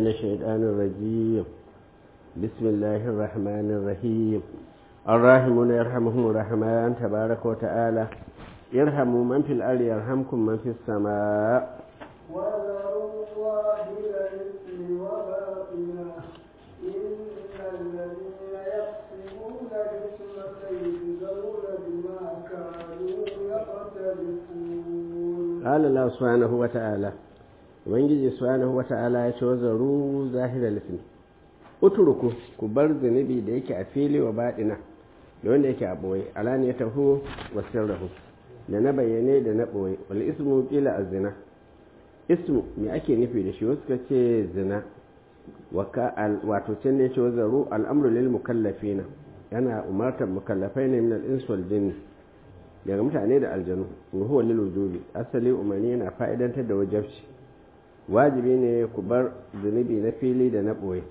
الشيطان الرجيم بسم الله الرحمن الرحيم الراحمون يرحمهم الرحمن تبارك وتعالى يرحموا من في الأرض يرحمكم من في السماء وذروا الله الإثم وباطنه إن الذين يكسبون الإثم سيجزون بما كانوا يقترفون قال الله سبحانه وتعالى ubangiji subhanahu wata'ala ya ce wa zaru zahirar lismi uturuku ku bar zunubi da yake a fili wa baɗina da wanda yake a ɓoye alani ya taho wa sirrahu da na bayyane da na ɓoye wal ismu kila a zina ismu me ake nufi da shi wasu ka ce zina wato can ne ce wa zaru al'amru lil mukallafina yana umartar mukallafai ne min al-ins wal jinni daga mutane da aljanu wa huwa lil wujubi asali umarni yana fa'idantar da wajabci wajibi ne ku bar zunubi na fili da na ɓoye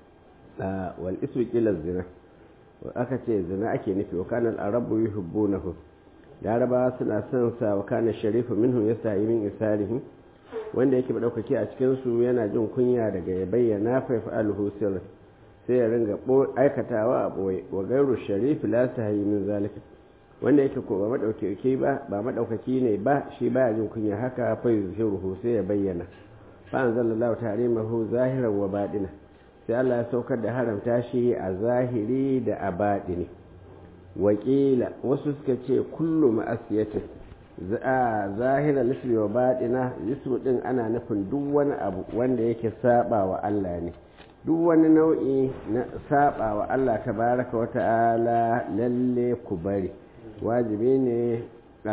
wal isu ƙilar zina aka ce zina ake nufi wa kanan arabu yi hubbu na hu laraba suna son sa wa kanan sharifu minhu ya sayi min isarihi wanda yake ɗaukaki a cikinsu yana jin kunya daga ya bayyana faifa alhu sirri sai ya ringa aikatawa a ɓoye wa gairu sharifu la ta hayi min zalika wanda yake ko ba maɗaukaki ba ba maɗaukaki ne ba shi baya jin kunya haka fa yuzhiruhu sai ya bayyana fa'anzal Allah tarimahu zahiran wa baɗina sai Allah ya saukar da haramta shi a zahiri da a baɗini wakila wasu suka ce kullu ma'asiyatin zahiran lisbi wa baɗina lisbi ɗin ana nufin duk wani abu wanda yake saba wa Allah ne duk wani nau'i na saba wa Allah tabaraka wa ta'ala lalle ku bari wajibi ne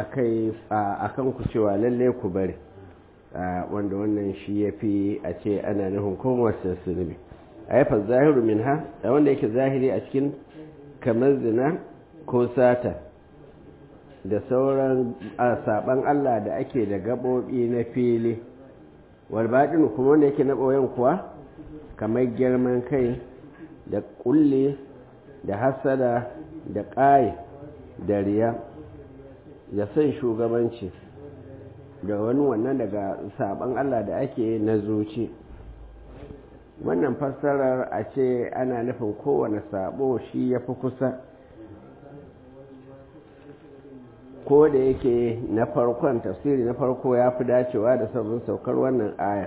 a kan ku cewa lalle ku bari wanda wannan shi ya fi a ce ana nufin kowace zunubi a yafa zahiru min ha da wanda yake zahiri a cikin kamar zina ko sata da sauran saban Allah da ake da gaɓoɓi na fili walbaɗin kuma wanda yake na ɓoyen kuwa kamar girman kai da ƙulle da hasada da ƙaye da riya da son shugabanci da wani wannan daga saban Allah da ake na zuci wannan fassarar a ce ana nufin kowane sabo shi ya fi kusa ko da yake na farkon tafsiri na farko ya fi dacewa da sabon saukar wannan aya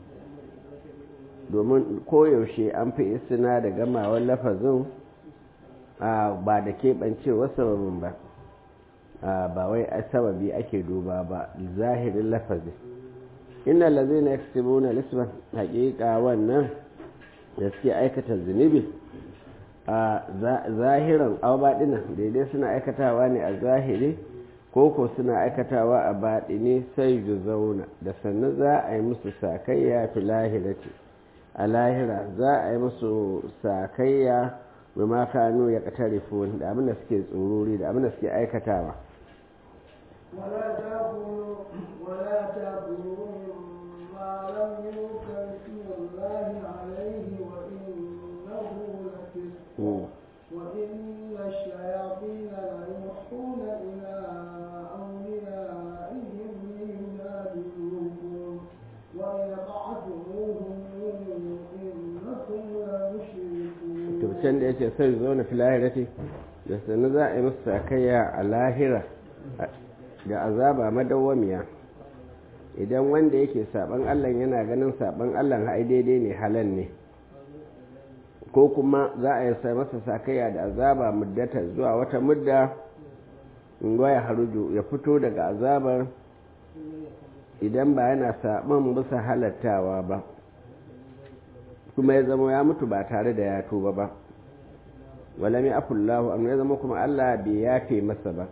domin koyaushe an fi isina da gamawar lafazin ba da keɓancewar sababin ba ba wai a sababi ake duba ba zahirin lafazi inna lazina yaksibuna lisban haƙiƙa wannan da suke aikata zunubi a zahiran aw baɗina daidai suna aikatawa ne a zahiri ko ko suna aikatawa a baɗini sai ju zauna da sannan za a yi musu sakayya fi lahirati a lahira za a yi musu sakayya bima kanu ya katarifun da abin da suke tsururi da abin da suke aikatawa ولا تأكلوا ولا تأكلوا مما لم يذكر اسم الله عليه وإنه لفسق وإن الشياطين ليوحون إلى أوليائهم ليجادلوكم وإن أطعتموهم إنكم لمشركون. تبتن da yace sai zo na fi lahirati da sannan za a yi musu sakayya a lahira da azaba madawwamiya idan wanda yake saban Allah yana ganin saban Allah ai daidai ne halal ne ko kuma za a yi sai masa sakayya da azaba muddata zuwa wata mudda in ya haruju ya fito daga azabar idan ba yana saban bisa halattawa ba kuma ya zama ya mutu ba tare da ya tuba ba wala mai afullahu amma ya zama kuma Allah bai yafe masa ba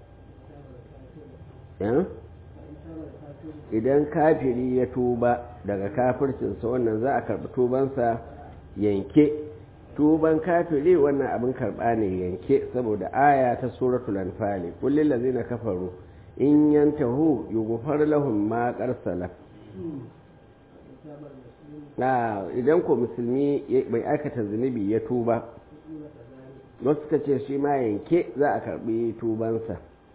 idan kafiri ya tuba daga kafircinsa wannan za a karɓi tubansa yanke tuban kafiri wannan abin karɓa ne yanke saboda aya ta suratul anfali kullum lazina kafaru in yantahu yughfar lahum ma qarsala idan ko musulmi bai aikata zunubi ya tuba wasu ka ce shi ma yanke za a karɓi tubansa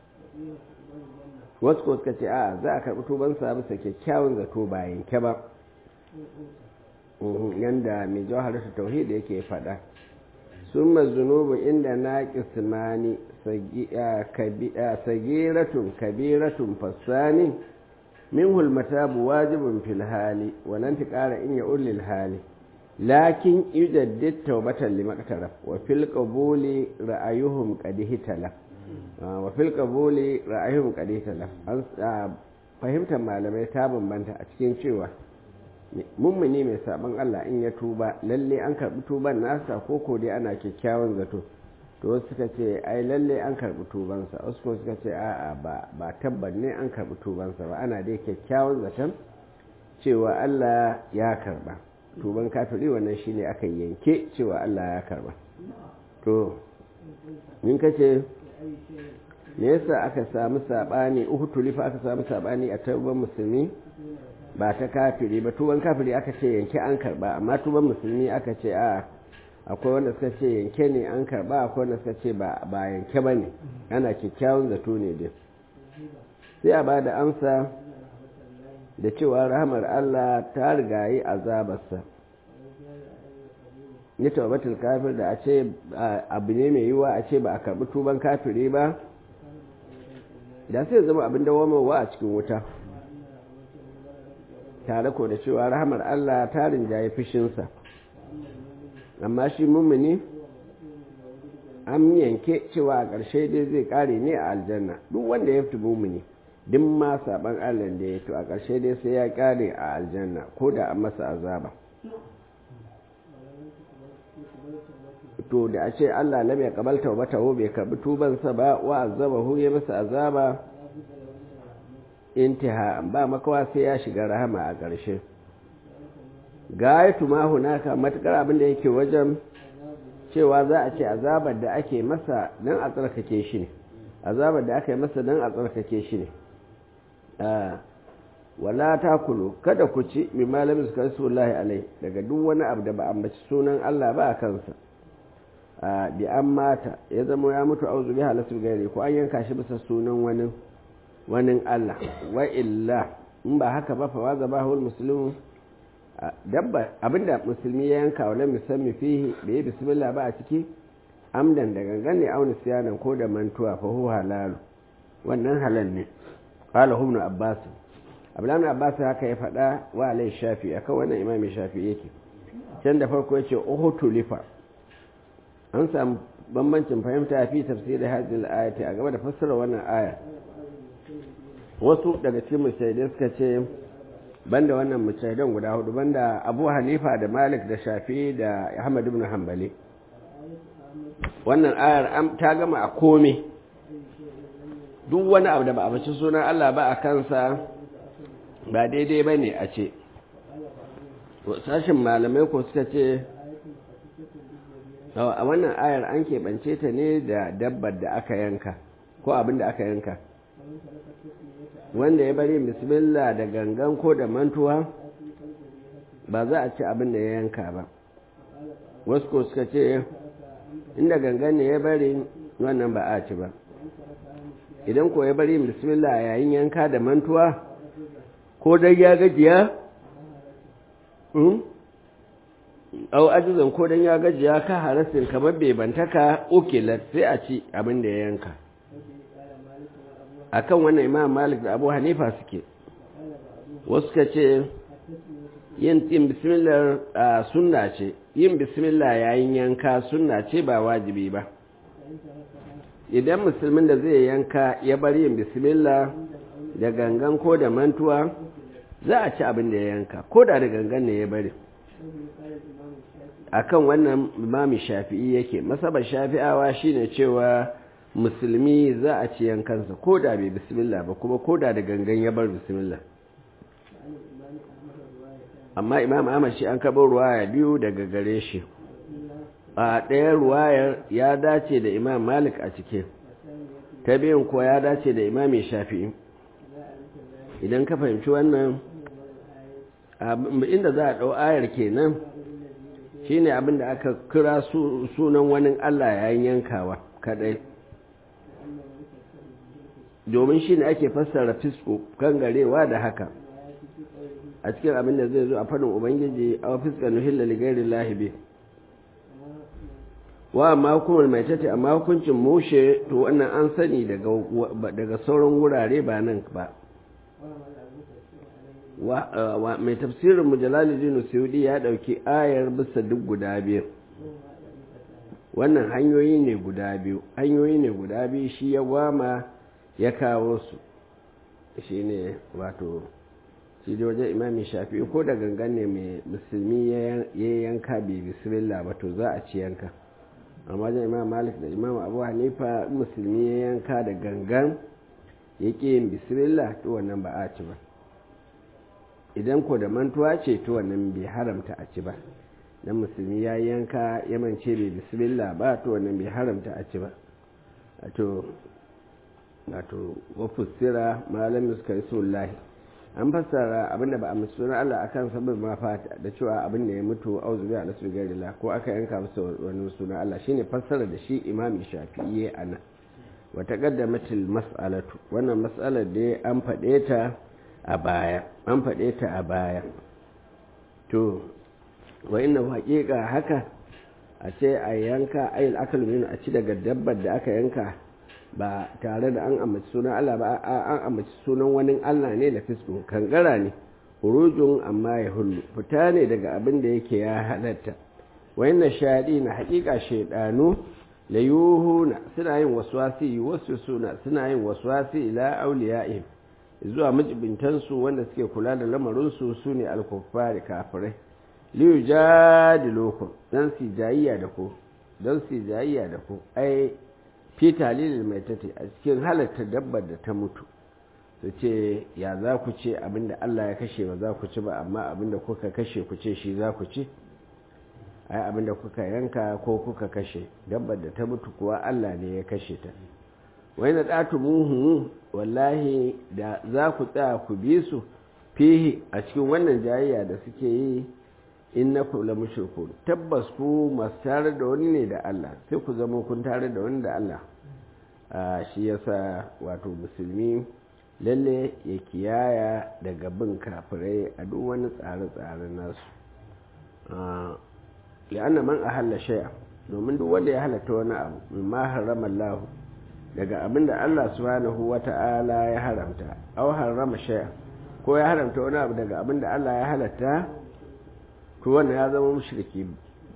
wasu ko suka ce a za a karɓi tubansa bisa kyakkyawan zato ba yanke ba yanda mai jawharatu tauhid yake faɗa summa zunubu inda na kismani sagiratun kabiratun fassani minhu almatabu wajibun fil hali wa lan tiqara in ya'ul lil hali lakin yujaddid tawbatan limaqtaraf wa fil qabuli ra'ayuhum qad hitala wa fil qabuli ra'ayuhum qad hitala fahimtar malamai ta bambanta a cikin cewa mummuni mai sabon Allah in ya tuba lalle an karbi tuban nasa ko ko dai ana kyakkyawan zato to wasu suka ce ai lalle an karbi tubansa wasu kuma suka ce a'a ba ba tabban ne an karbi tubansa ba ana dai kyakkyawan zaton cewa Allah ya karba tuban kafiri wannan shine aka yanke cewa Allah ya karba to in kace me yasa aka samu sabani uku tulifa aka samu sabani a tauban musulmi ba ta kafiri ba tuban kafiri aka ce yanke an karba amma tuban musulmi aka ce a akwai wanda suka ce yanke ne an karba akwai wanda suka ce ba yanke ba ne ana kyakkyawan zato ne dai sai a ba da amsa da cewa rahamar Allah ta rigayi azabarsa ni tawbatul kafir da a ce abu ne mai yiwa a ce ba a karbi tuban kafiri ba da sai zama abin dawamarwa a cikin wuta tare ko da cewa rahamar Allah ta rinjaye fushinsa amma shi mummuni an yanke cewa a ƙarshe dai zai ƙare ne a aljanna duk wanda ya fi mummuni duk ma saban Allah da ya to a ƙarshe dai sai ya ƙare a aljanna ko da an masa azaba to da a ce Allah lam ya kabalta wa bata bai karbi tubansa ba wa azabahu ya masa azaba intiha ba makawa sai ya shiga rahama a ƙarshe gayatu ma hunaka matukar abin da yake wajen cewa za a ce azabar da ake masa dan a tsarkake shi ne azabar da aka yi masa dan a tsarkake shi ne wala ta kulu kada ku ci min malamin su kan sullahi alai daga duk wani abu da ba ambaci sunan Allah ba a kansa bi an mata ya zama ya mutu auzu bi halasu gairi ko an yanka shi bisa sunan wani wani Allah wa illa in ba haka ba fa waza ba hul muslimu dabba abinda musulmi ya yanka wa lam yusammi fihi bai bismillah ba a ciki amdan da gangan ne auna siyanan ko da mantuwa fa hu halalu wannan halal ne qala ibn abbas abdullahi abbas haka ya faɗa wa alai shafi akan wannan imami shafi yake can da farko yace uhutu lifa an samu bambancin fahimta fi tafsirin hadhihi al-ayati a gaba da fassara wannan aya wasu daga cikin mujtahidai suka ce banda wannan mujtahidan guda hudu banda Abu Hanifa da Malik da Shafi da Ahmad ibn Hanbali wannan ayar ta gama a kome duk wani abu da ba a bace sunan Allah ba a kansa ba daidai bane a ce sashin malamai ko suka ce a wannan ayar an keɓance ta ne da dabbar da aka yanka ko abin da aka yanka wanda ya bari bismillah da gangan ko da mantuwa ba za a ci abin da ya yanka ba wasu ko suka ce inda gangan ne ya bari wannan ba a ci ba idan ko ya bari bismillah yayin yanka da mantuwa ko dai ya gajiya au ajizan ko dan ya gajiya ka harasin kamar bai bantaka ukilat sai a ci abin da ya yanka akan wannan imam malik da abu hanifa suke wasu ka ce yin yin bismillah sunna ce yin bismillah yayin yanka sunna ce ba wajibi ba idan musulmin da zai yanka ya bar yin bismillah da gangan ko da mantuwa za a ci abin da ya yanka ko da da gangan ne ya bari akan wannan imami shafi'i yake masabar shafi'awa shine cewa musulmi za a ci yankansa ko da bai bismillah ba kuma ko da da gangan ya bar bismillah amma imam ahmad shi an kaɓar ruwaya biyu daga gare shi a ɗaya ruwayar ya dace da imam malik a cike ta biyun kuwa ya dace da imami shafi'i idan ka fahimci wannan inda za a ɗau ayar kenan shine abin da aka kira sunan wani Allah yayin yankawa kadai domin shine ake fassara fisko kan garewa da haka a cikin abin da zai zo a fadin ubangiji a fiskar nuhilla ligari lahibi wa amma hukumar mai tace amma hukuncin mushe to wannan an sani daga sauran wurare ba nan ba mai tafsirin mujalalidin saudi ya dauki ayar bisa duk guda biyu wannan hanyoyi ne guda biyu hanyoyi ne guda biyu shi ya gwama ya kawo su shi ne wato shi da wajen imami shafi ko da gangan ne mai musulmi ya yanka bai bismillah ba to za a ci yanka amma wajen imam malik da imam abu hanifa musulmi ya yanka da gangan ya ƙi yin bismillah to wannan ba a ci ba idan ko da mantuwa ce to wannan bai haramta a ci ba dan musulmi ya yanka ya mance bai bismillah ba to wannan bai haramta a ci ba to wato wafussira malam suka yi sullahi an fassara abinda ba a musulun Allah akan sabon ma fata da cewa abin da ya mutu auzu bi ala sugarillah ko aka yanka masa wani sunan Allah shine fassara da shi imam shafi'i ana wa taqaddamatil mas'alatu wannan mas'alar da an faɗe ta a baya an faɗe ta a baya to wa inna haqiqa haka a ce a yanka ayil akal min a ci daga dabbar da aka yanka ba tare da an ambaci sunan Allah ba an ambaci sunan wani Allah ne da fisku kangara ne hurujun amma ya hullu fita ne daga abin da yake ya halatta wayannan shaɗi na haƙiƙa shaidanu la yuhuna suna yin waswasi wasu suna suna yin waswasi ila auliya'ihim zuwa majibintansu wanda suke kula da lamarinsu su ne alkuffari kafirai liyu jadilukum dan su jayayya da ku dan su jayayya da ku ai fi talilin mai tate a cikin halatta dabbar da ta mutu su ce ya za ku ce abinda Allah ya kashe ba za ku ci ba amma abinda kuka kashe ku ce shi za ku ci ai abinda kuka yanka ko kuka kashe dabbar da ta mutu kuwa Allah ne ya kashe ta wai na ɗatu muhu wallahi da za ku tsaya ku bi su fihi a cikin wannan jayayya da suke yi in na kula mushriku tabbas ku masu tare da wani ne da Allah sai ku zama kun tare da wani da Allah shi yasa wato musulmi lalle ya kiyaya daga bin kafirai a duk wani tsare-tsare nasu li'anna man ahalla shay'a domin duk wanda ya halatta wani abu mimma harrama Allah daga abinda Allah subhanahu wata'ala ya haramta aw harrama shay'a ko ya haramta wani abu daga abinda Allah ya halatta to wannan ya zama mushriki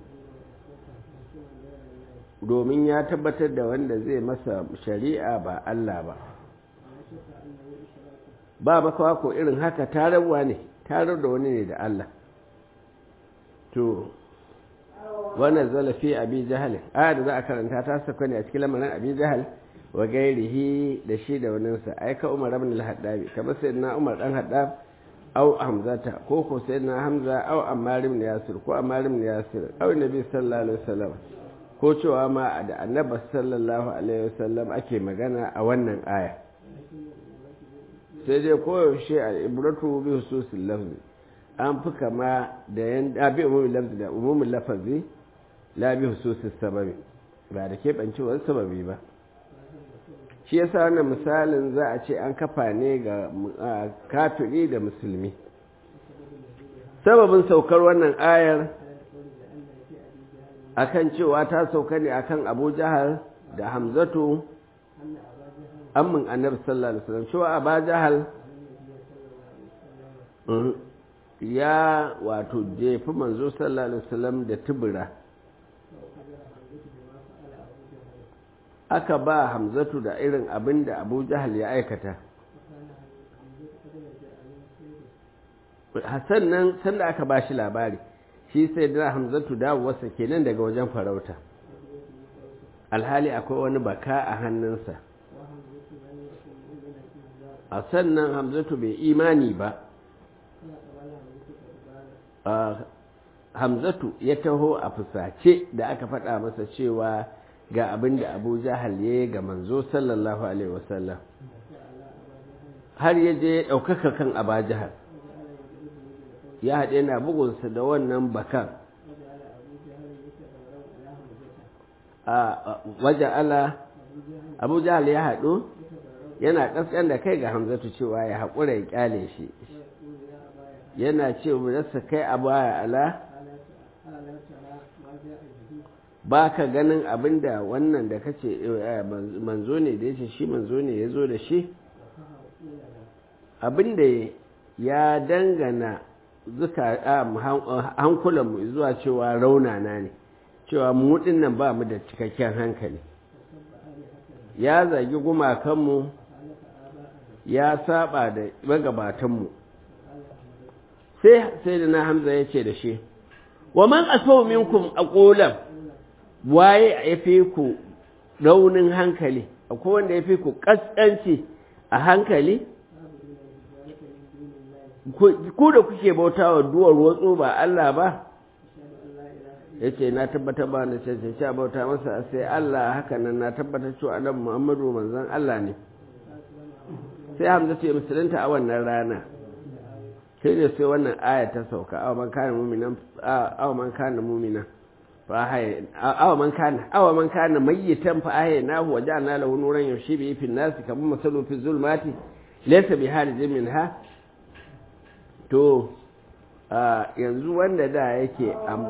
domin ya tabbatar da wanda zai masa shari'a ba Allah ba ba makawa ko irin haka tararwa ne tarar da wani ne da Allah to wannan zalafi abi jahal aya da za a karanta ta saka ne a cikin lamarin abi jahal wa gairihi da shi da waninsa aika umar ibn al-haddabi kamar sayyidina umar dan haddab au hamzata ko ko sayyidina hamza au ammar ibn yasir ko ammar ibn yasir au nabi sallallahu alaihi wasallam ko cewa ma da annabi sallallahu alaihi wasallam ake magana a wannan aya sai dai koyaushe al'ibratu bi hususin lafzi an fi kama da yan abi umumin lafzi da umumin lafazi la bi hususin sababi ba da keɓancewar sababi ba shi yasa wannan misalin za a ce an kafa ne ga kafiri da musulmi sababin saukar wannan ayar akan cewa ta sauka ne akan abu jahal da hamzatu ammin annabi sallallahu alaihi wasallam cewa aba jahal ya wato jefi manzo sallallahu alaihi wasallam da tubura aka ba hamzatu da irin abin da abu jahal ya aikata hassan nan sanda aka ba shi labari shi sai da hamzatu dawowarsa kenan daga wajen farauta alhali akwai wani baka a hannunsa a sannan hamzatu bai imani ba hamzatu ya taho a fusace da aka faɗa masa cewa ga abin da abu jahal ya yi ga manzo sallallahu alaihi wasallam har ya je ya ɗaukaka kan aba jahal ya haɗe na bugunsa da wannan bakan a waje ala abu jahal ya haɗu yana ƙasƙan da kai ga hamzatu cewa ya haƙura ya ƙyale shi yana ce rasa kai a baya ala ba ka ganin abin da wannan da kace manzo ne da yace shi manzo ne ya zo da shi abin da ya dangana zuka hankulanmu zuwa cewa raunana ne cewa mu nan ba mu da cikakken hankali ya zagi gumakanmu ya saba da magabatanmu sai sai da na hamza ya ce da shi wa man asau minkum aqulan waye ya fi ku raunin hankali akwai wanda ya fi ku kaskanci a hankali ku da kuke bautawa duwar watsu ba Allah ba ya ce na tabbatar ba na cancanci a bauta masa sai Allah haka nan na tabbatar cewa annabi Muhammadu manzon Allah ne sai Hamza ce musulunta a wannan rana sai ne sai wannan aya ta sauka awa man kana mu'minan awa man kana mu'minan fa hay awa man kana awa man kana mayyitan fa ahyaynahu wa ja'alna lahu nuran yamshi bihi fi an-nas kamar masalu fi zulmati laysa bi harijin minha to yanzu wanda da yake am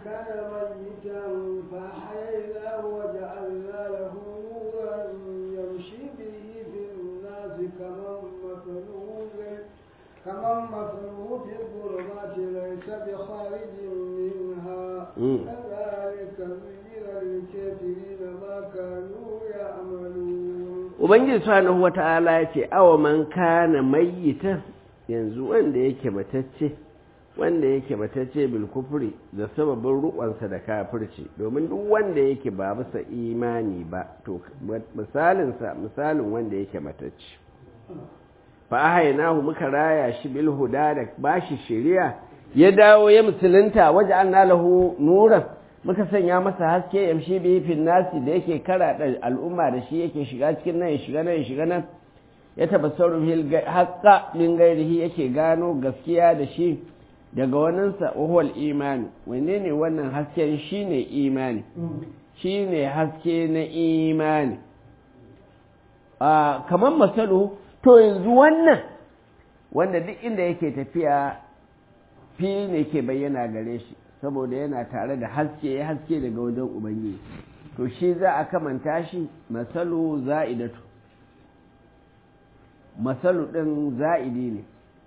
كمن مثله في الظلمات ليس بخارج منها كذلك زين للكافرين ما كانوا يعملون ubangiji subhanahu wata'ala ya ce awa man kana mayyita yanzu wanda yake matacce wanda yake matacce bil kufri da sababin rukunsa da kafirci domin duk wanda yake ba bisa imani ba to misalinsa misalin wanda yake matacce fa ahaynahu muka raya shi bil huda da bashi shari'a ya dawo ya musulunta waje an lahu nuran muka sanya masa haske yamshi bi fil nasi da yake kara da al'umma da shi yake shiga cikin nan ya shiga nan ya shiga nan ya tabassaru bil haqqa min gairihi yake gano gaskiya da shi daga waninsa wahuwal imani wanne ne wannan hasken shine imani shine haske na imani kamar masalu to yanzu wannan wanda duk inda yake tafiya fili ne ke bayyana gare shi saboda yana tare da haske ya haske daga wajen ubangiji to shi za a kamanta shi masalu za'idatu masalu ɗin za'idi ne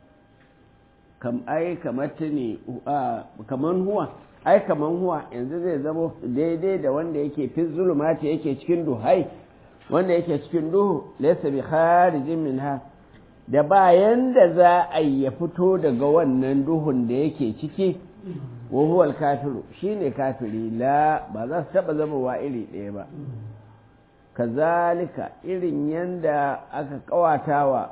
kam ai kamar ne kaman huwa ai kaman huwa yanzu zai zama daidai da wanda yake fi zulumati yake cikin duhai wanda yake cikin duhu laysa bi kharijin minha da bayan da za a ya fito daga wannan duhun da yake ciki wa huwa kafiru shine kafiri la ba za su taba zama wa iri ɗaya ba kazalika irin yanda aka kawatawa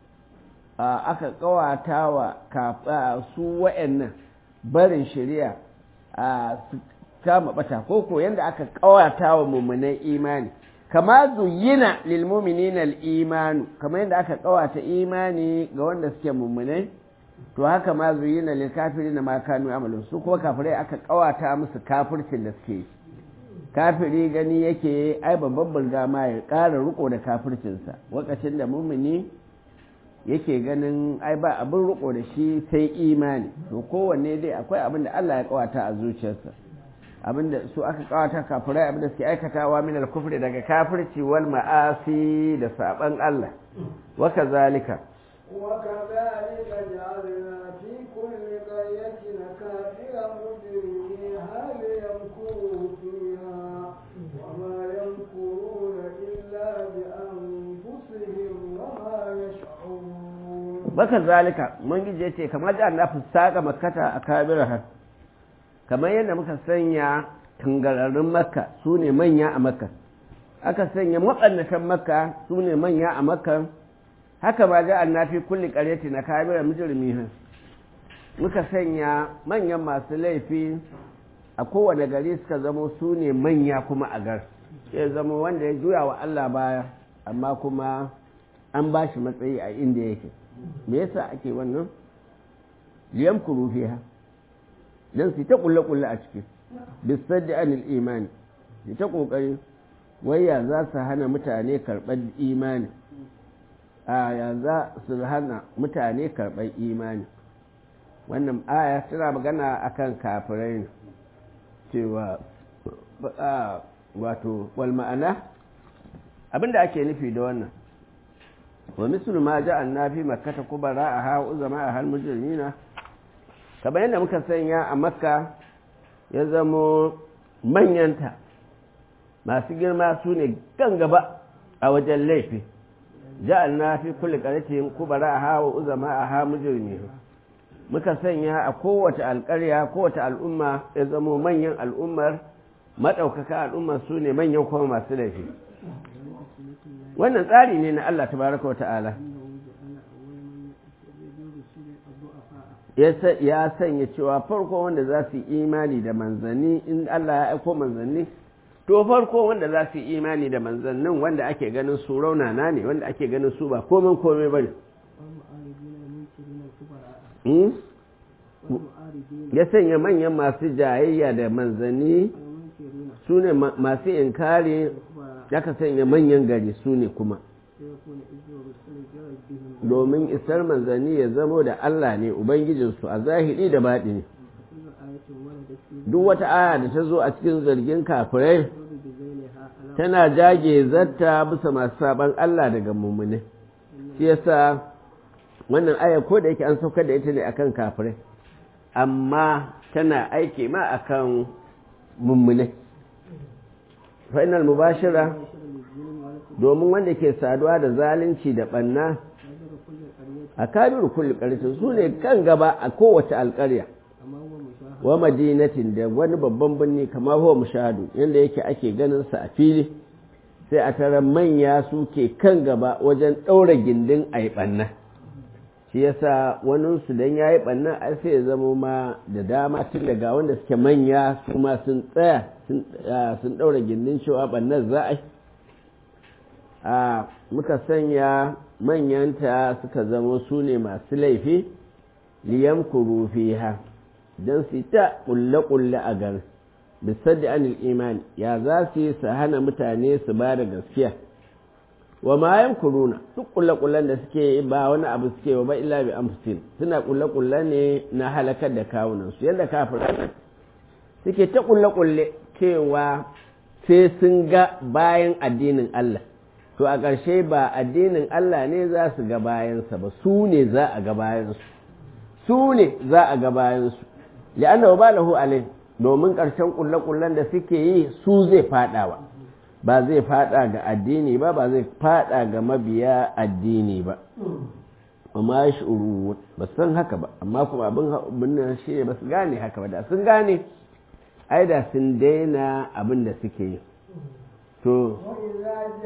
aka kawatawa su wa'annan barin shari'a su kama bata koko yanda aka kawatawa mummunan imani kama zuyina lil mu'minina al imanu kama yanda aka kawata imani ga wanda suke mummunai to haka ma zuyina lil kafirin ma kanu amalu su kuma kafirai aka kawata musu kafircin da suke kafiri gani yake ai babban bulga ma ya ƙara riko da kafircinsa lokacin da mumini yake ganin ai ba abin riko da shi sai imani to kowanne dai akwai abin da Allah ya kawata a zuciyarsa abin da su aka kawata kafirai abin da suke aikatawa min al-kufri daga kafirci wal ma'asi da saban Allah wa kazalika وكذلك جعلنا في كل قرية كافرا مجرميها ليمكروا فيها وما يمكرون إلا بأنفسهم وما يشعرون وكذلك من جي ce kamar da na fusaka makkata a kabiraha kamar yadda muka sanya tangararrun makka su ne manya a makka aka sanya matsannatan makka su ne manya a makka haka ba ga annafi kulli qaryati na kabira mujrimiha muka sanya manyan masu laifi a kowane gari suka zamo su ne manya kuma a gar ya zama wanda ya juya wa Allah baya amma kuma an ba shi matsayi a inda yake me yasa ake wannan liyam kuru fiha dan su ta kulle kulle a ciki bisaddi anil imani su ta kokari waya za su hana mutane karɓar imani a ya za su hana mutane karɓar imani wannan aya tana magana akan kafirai ne cewa wato wal ma'ana abinda ake nufi da wannan wa mislu ma ja'alna fi makkata kubara a ha uzama a hal mujrimina kamar yadda muka sanya a makka ya zamo manyanta masu girma su ne gan gaba a wajen laifi ja'alna fi kulli qaryatin kubara a ha uzama a ha mujrimina muka sanya a kowace alƙarya kowace al'umma ya zamo manyan al'ummar maɗaukaka al'ummar su ne manyan kuma masu laifi wannan tsari ne na Allah tabaraka wa ta'ala ya sanya cewa farko wanda za su yi imani da manzanni in Allah ya aiko manzanni to farko wanda za su yi imani da manzannin wanda ake ganin su raunana ne wanda ake ganin su ba komai komai ba ne ya sanya manyan masu jayayya da manzanni su ne masu inkari ka sanya manyan gari su ne kuma domin isar manzanni ya zamo da Allah ne Ubangijinsu a zahiri da baɗi ne duk wata aya da ta zo a cikin zargin kafirai tana jage zatta bisa masu saban Allah daga mummune shi yasa wannan aya ko da yake an saukar da ita ne akan kafirai amma tana aiki ma akan mummune fa'inal mubashira domin wanda ke saduwa da zalunci da ɓanna a kabiru kulli ƙarfi su ne kan gaba a kowace alƙarya wa madinatin da wani babban birni kamar huwa mushahadu yadda yake ake ganin sa a fili sai a tara manya su ke kan gaba wajen ɗaura gindin a yi ɓanna shi yasa waninsu don ya yi ɓannan ai sai ya zama ma da dama tun daga wanda suke manya su ma sun tsaya sun ɗaura gindin cewa ɓannan za a yi a muka sanya manyanta suka zama su ne masu laifi liyan kurufi ha don su ta ƙulle-ƙulle a garin bisaddi anil imani ya za su yi su hana mutane su ba da gaskiya wa mayan kuruna duk kulle-kullen da suke ba wani abu suke ba illa bi amfusin suna kulle-kulle ne na halakar da kawunansu yadda kafirai suke ta kulle-kulle cewa sai sun ga bayan addinin Allah to a ƙarshe ba addinin Allah ne za su ga bayansa ba su ne za a ga bayansu su ne za a ga bayansu li'anna ba lahu alai domin ƙarshen kulle-kullen da suke yi su zai fadawa ba zai fada ga addini ba ba zai fada ga mabiya addini ba amma ya shuru ba san haka ba amma kuma abin abin shi ne ba su gane haka ba da sun gane ai da sun daina abin da suke yi to وإذا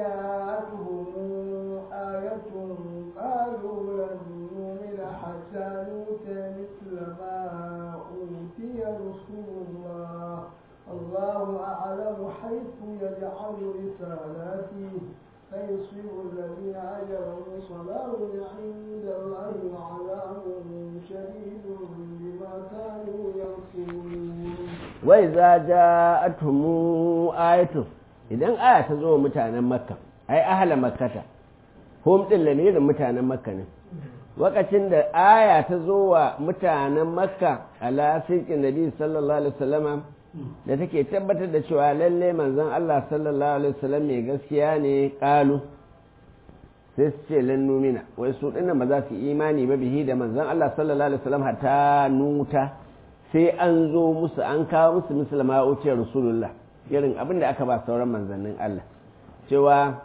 جاءتهم آية قالوا لن نؤمن حتى نؤتى مثل ما أوتي رسول الله الله أعلم حيث يجعل رسالاته فيصيب الذين أجروا صلاة عند الله وعذاب شديد بما كانوا يكفرون وإذا جاءتهم آية idan aya ta zo mutanen makka ai ahala makkata hom din lamirin mutanen makka ne lokacin da aya ta zo wa mutanen makka ala sirkin nabi sallallahu alaihi wasallama da take tabbatar da cewa lalle manzon Allah sallallahu alaihi wasallam mai gaskiya ne kalu sai su ce lan numina wai su dinnan ba za su imani ba bihi da manzon Allah sallallahu alaihi wasallam hatta nuta sai an zo musu an kawo musu musulma uce rasulullah irin abin da aka ba sauran manzannin Allah cewa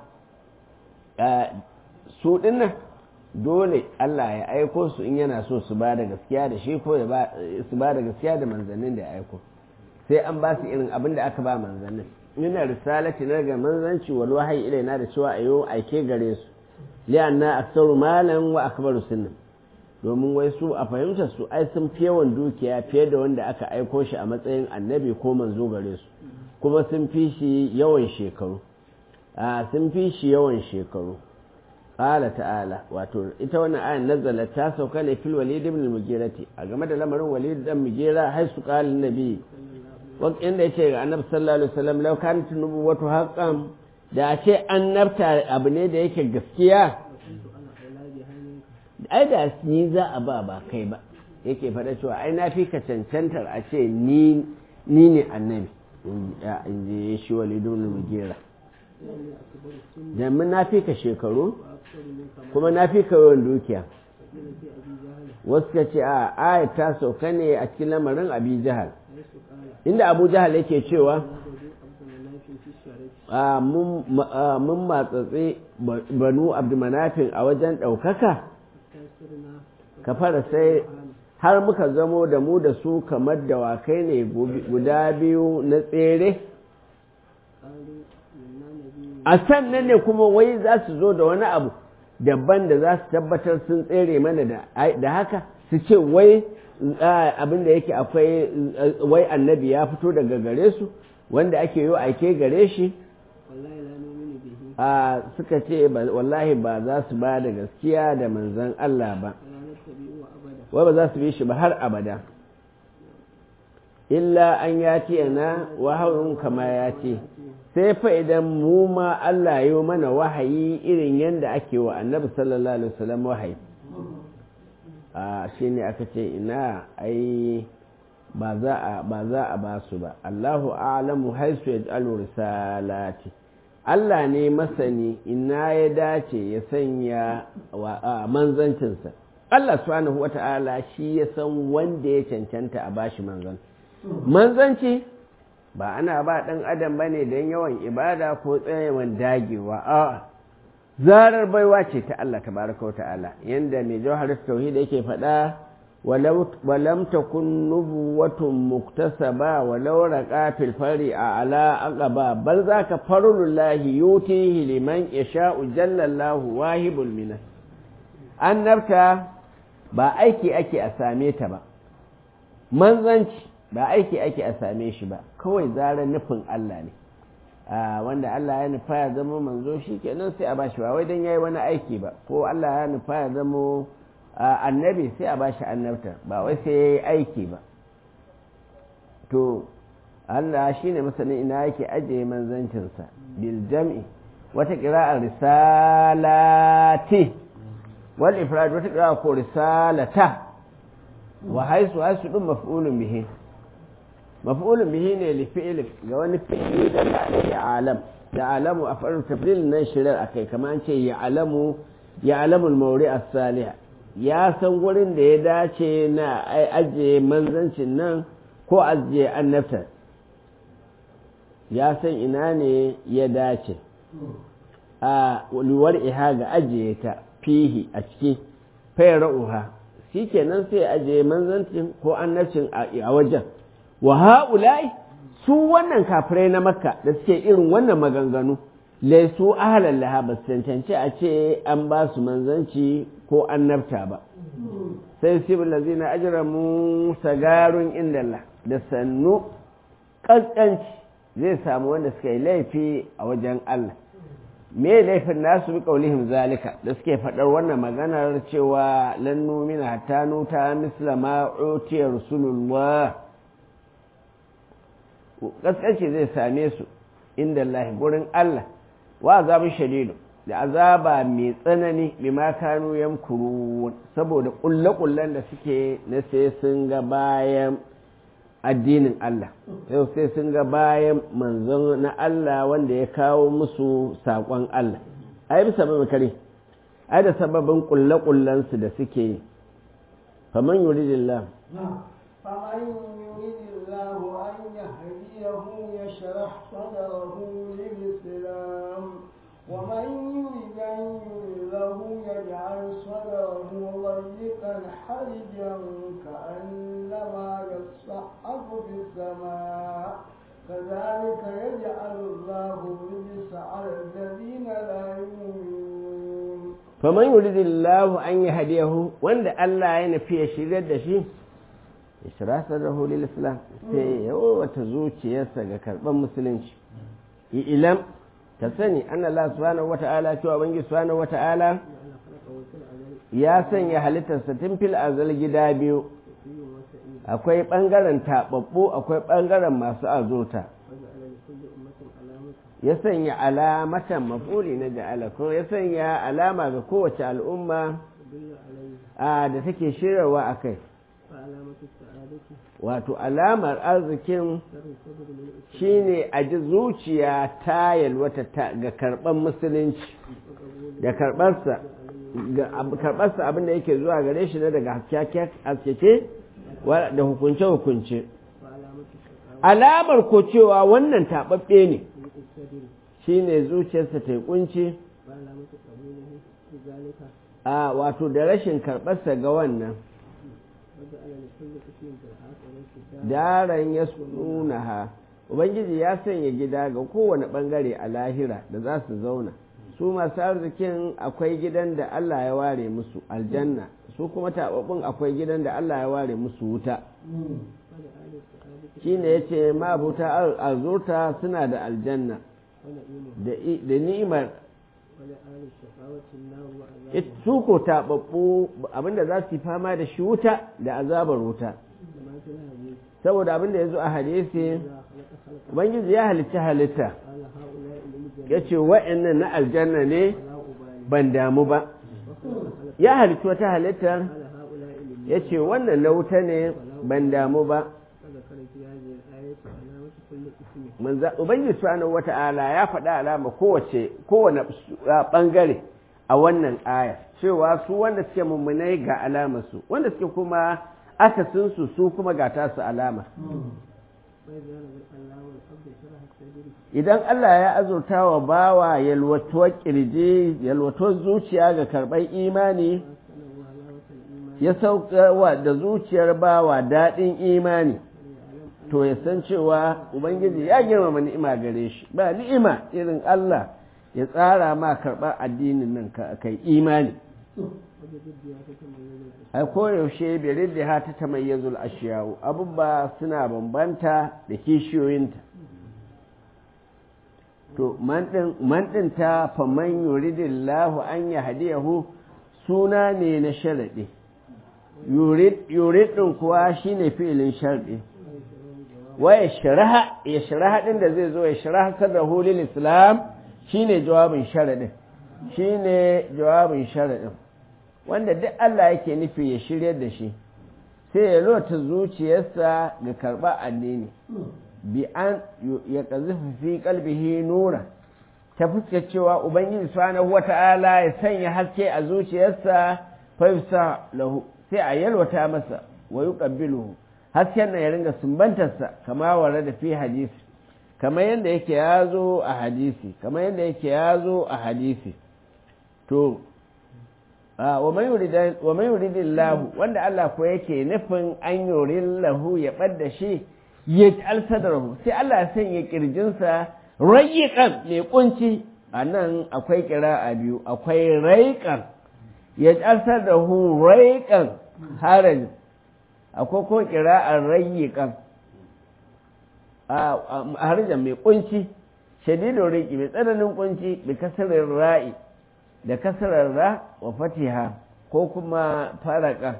su dinnan dole Allah ya aiko su in yana so su ba da gaskiya da shi ko su ba da gaskiya da manzannin da ya aiko sai an ba su irin abin da aka ba manzannin yana risalati na ga manzanci wal wahayi ilaina da cewa ayo aike gare su li'anna aksaru malan wa akbaru sunnan domin wai su a fahimtar su ai sun fi yawan dukiya fiye da wanda aka aiko shi a matsayin annabi ko manzo gare su kuma sun fi shi yawan shekaru a sun fi shi yawan shekaru qala ta'ala wato ita wannan ayan nazala ta sauka ne fil walid ibn al-mughirati a game da lamarin walid dan mughira har su qala nabi inda yace ga annabi sallallahu alaihi wasallam law kanat nubuwatu haqqan da ce annabta abu ne da yake gaskiya ai da ni za a ba ba kai ba yake faɗa cewa ai na fi ka cancantar a ce ni ne annabi in ji shi walidun mugera domin na fi ka shekaru kuma na fi ka yawan dukiya wasu ka ce a ayat ta sauka ne a cikin lamarin abi jihar inda abu jihar yake cewa mun matsatsi banu abdulmanafin a wajen ɗaukaka ka fara sai har muka zamo da mu da su kamar dawakai ne guda biyu na tsere a sannan ne kuma wai za su zo da wani abu daban da za su tabbatar sun tsere mana da haka su ce wai abin da yake akwai wai annabi ya fito daga gare su wanda ake yi aike gare shi a suka ce wallahi ba za su ba da gaskiya da manzan Allah ba wai ba za su bi shi ba har abada illa an ya ce na wahawun kama ya ce sai fa idan mu ma Allah yi mana wahayi irin yadda ake wa annabi sallallahu alaihi wasallam wahayi a shi ne aka ce ina ai ba za a ba za a ba su ba Allahu a'lamu haisu yaj'alu risalati Allah ne masani ina ya dace ya sanya manzancinsa Allah subhanahu wata'ala shi ya san wanda ya cancanta a bashi manzan manzanci ba ana ba ɗan adam ba ne don yawan ibada ko tsayawan dagewa a zarar baiwa ce ta Allah tabaraka wa ta'ala yanda mai jawhar tauhid yake faɗa walam takun nubuwatun muktasaba walau raqa fil fari a ala aqaba bal zaka farulullahi yutihi liman yasha'u jalla Allahu wahibul minan annabta ba aiki ake a same ta ba manzanci ba aiki ake a same shi ba kawai zarar nufin Allah ne wanda Allah ya nufa ya zama manzo shi kenan sai a bashi ba wai don ya yi wani aiki ba ko Allah ya nufa ya zama annabi sai a bashi annabta ba wai sai ya yi aiki ba to Allah shi ne masanin ina yake ajiye manzancinsa bil jam'i wata ƙira'ar risalati wal ifrad wata ƙira'a ko risalata wa haisu haisu ɗin maf'ulun bihi maf'ulun bihi ne li fi'il ga wani fi'ili da ya alam da alamu a farin tafdil nan shirar akai kamar an ce ya alamu ya alamu mauri as-salih ya san wurin da ya dace na ajiye manzancin nan ko ajiye annabta ya san ina ne ya dace a luwar iha ga ajiye ta fihi a ciki fayra'uha shi kenan sai ajiye manzancin ko annabcin a wajen wa ha'ulai su wannan kafirai na makka da suke irin wannan maganganu laisu ahalan laha ba su cancanci a ce an ba su manzanci ko annabta ba sai sibin lazina ajira mu sagarun indalla da sannu ƙasƙanci zai samu wanda suka yi laifi a wajen Allah me laifin nasu bi kaulihim zalika da suke faɗar wannan maganar cewa lan numina hatta nuta misla ma utiya rasulullah kaskanci zai same su inda Allah gurin Allah wa azabun shadidu da azaba mai tsanani bima kanu yamkuru saboda kulle-kullen da suke na sai sun ga bayan addinin Allah yau sai sun ga bayan manzon na Allah wanda ya kawo musu saƙon Allah ai bisa mai kare ai da sababin kulle-kullensu da suke yi faman yuridillah فمن يريد الله أن يهديه يشرح صدره للإسلام ومن يريد أن يضله يجعل صدره ضيقا حرجا كأنما يصعد في السماء كذلك يجعل الله الرجس على الذين لا يؤمنون فمن يريد الله أن يهديه وأن الله ينفي شرير دشي ishra sadrahu lil islam sai ya wata zuciyarsa ga karban musulunci ilam ta sani anna Allah subhanahu wata'ala cewa bangi subhanahu wata'ala ya sanya halittarsa tun fil azal gida biyu akwai bangaren tababbu akwai bangaren masu azurta ya sanya alamatan mafuli na ja'ala ko ya sanya alama ga kowace al'umma da take shirarwa a kai wato alamar arzikin shine a ji zuciya ta yalwata ga karɓar musulunci da karɓarsa karɓarsa abin da yake zuwa gare shi na daga haskeke da hukunce-hukunce alamar ko cewa wannan taɓaɓɓe ne shi ne zuciyarsa ta yi ƙunci a wato da rashin karɓarsa ga wannan daren ya suna ha ubangiji ya sanya gida ga kowane ɓangare a lahira da za su zauna su masu arzikin akwai gidan da Allah ya ware musu aljanna su kuma taɓaɓɓun akwai gidan da Allah ya ware musu wuta shi ne ya ce mabuta arzurta suna da aljanna da ni'imar su ko taɓaɓɓu abinda za su yi fama da shi wuta da azabar wuta saboda abinda ya zo a hadisi ubangiji ya halitta halitta ya ce wa'annan na aljanna ne ban damu ba ya halitta wata halittar ya ce wannan na wuta ne ban damu ba ubangiji subhanahu wata'ala ya faɗa alama kowace kowane ɓangare a wannan aya cewa su wanda suke mummunai ga alamarsu wanda suke kuma akasinsu su kuma ga tasu alama idan Allah ya azurta wa bawa yalwatuwar kirji yalwatuwar zuciya ga karɓar imani ya saukawa da zuciyar bawa daɗin imani to ya san cewa ubangiji ya girmama ni'ima gare shi ba ni'ima irin Allah ya tsara ma karɓar addinin nan ka kai imani ai koyaushe birin da ha ta tamayyazul ashiyawu abubuwa suna bambanta da kishiyoyinta to man ɗin ta faman yuridillahu an ya hadiyahu suna ne na sharaɗi yurid ɗin kuwa shine fi'ilin sharɗi wa ya shiraha ya shiraha ɗin da zai zo ya shiraha sadar hulil islam shine jawabin sharaɗin shine jawabin sharaɗin wanda duk Allah yake nufi ya shirya da shi sai ya lota zuciyarsa ga karɓar addini bi an ya ƙazifi fi kalbihi nura ta fuskar cewa ubangiji subhanahu wata'ala ya sanya haske a zuciyarsa fa lahu sai a yalwata masa wa yuqabbiluhu hasken nan ya ringa sumbantarsa kama ware da fi hadisi kamar yadda yake ya zo a hadisi kamar yadda yake ya zo a hadisi to wa mai yuridin lahu wanda Allah ko yake nufin an yurin lahu ya ɓadda shi ya alsadarhu sai Allah ya sanya kirjinsa rayiƙan mai kunci a nan akwai kira a biyu akwai raiƙan ya alsadarhu raiƙan harajin akwai ko kira a rayiƙan a harajan mai kunci shadidon riƙi mai tsananin kunci da kasarar ra'i da kasarar ra wa fatiha ko kuma faraka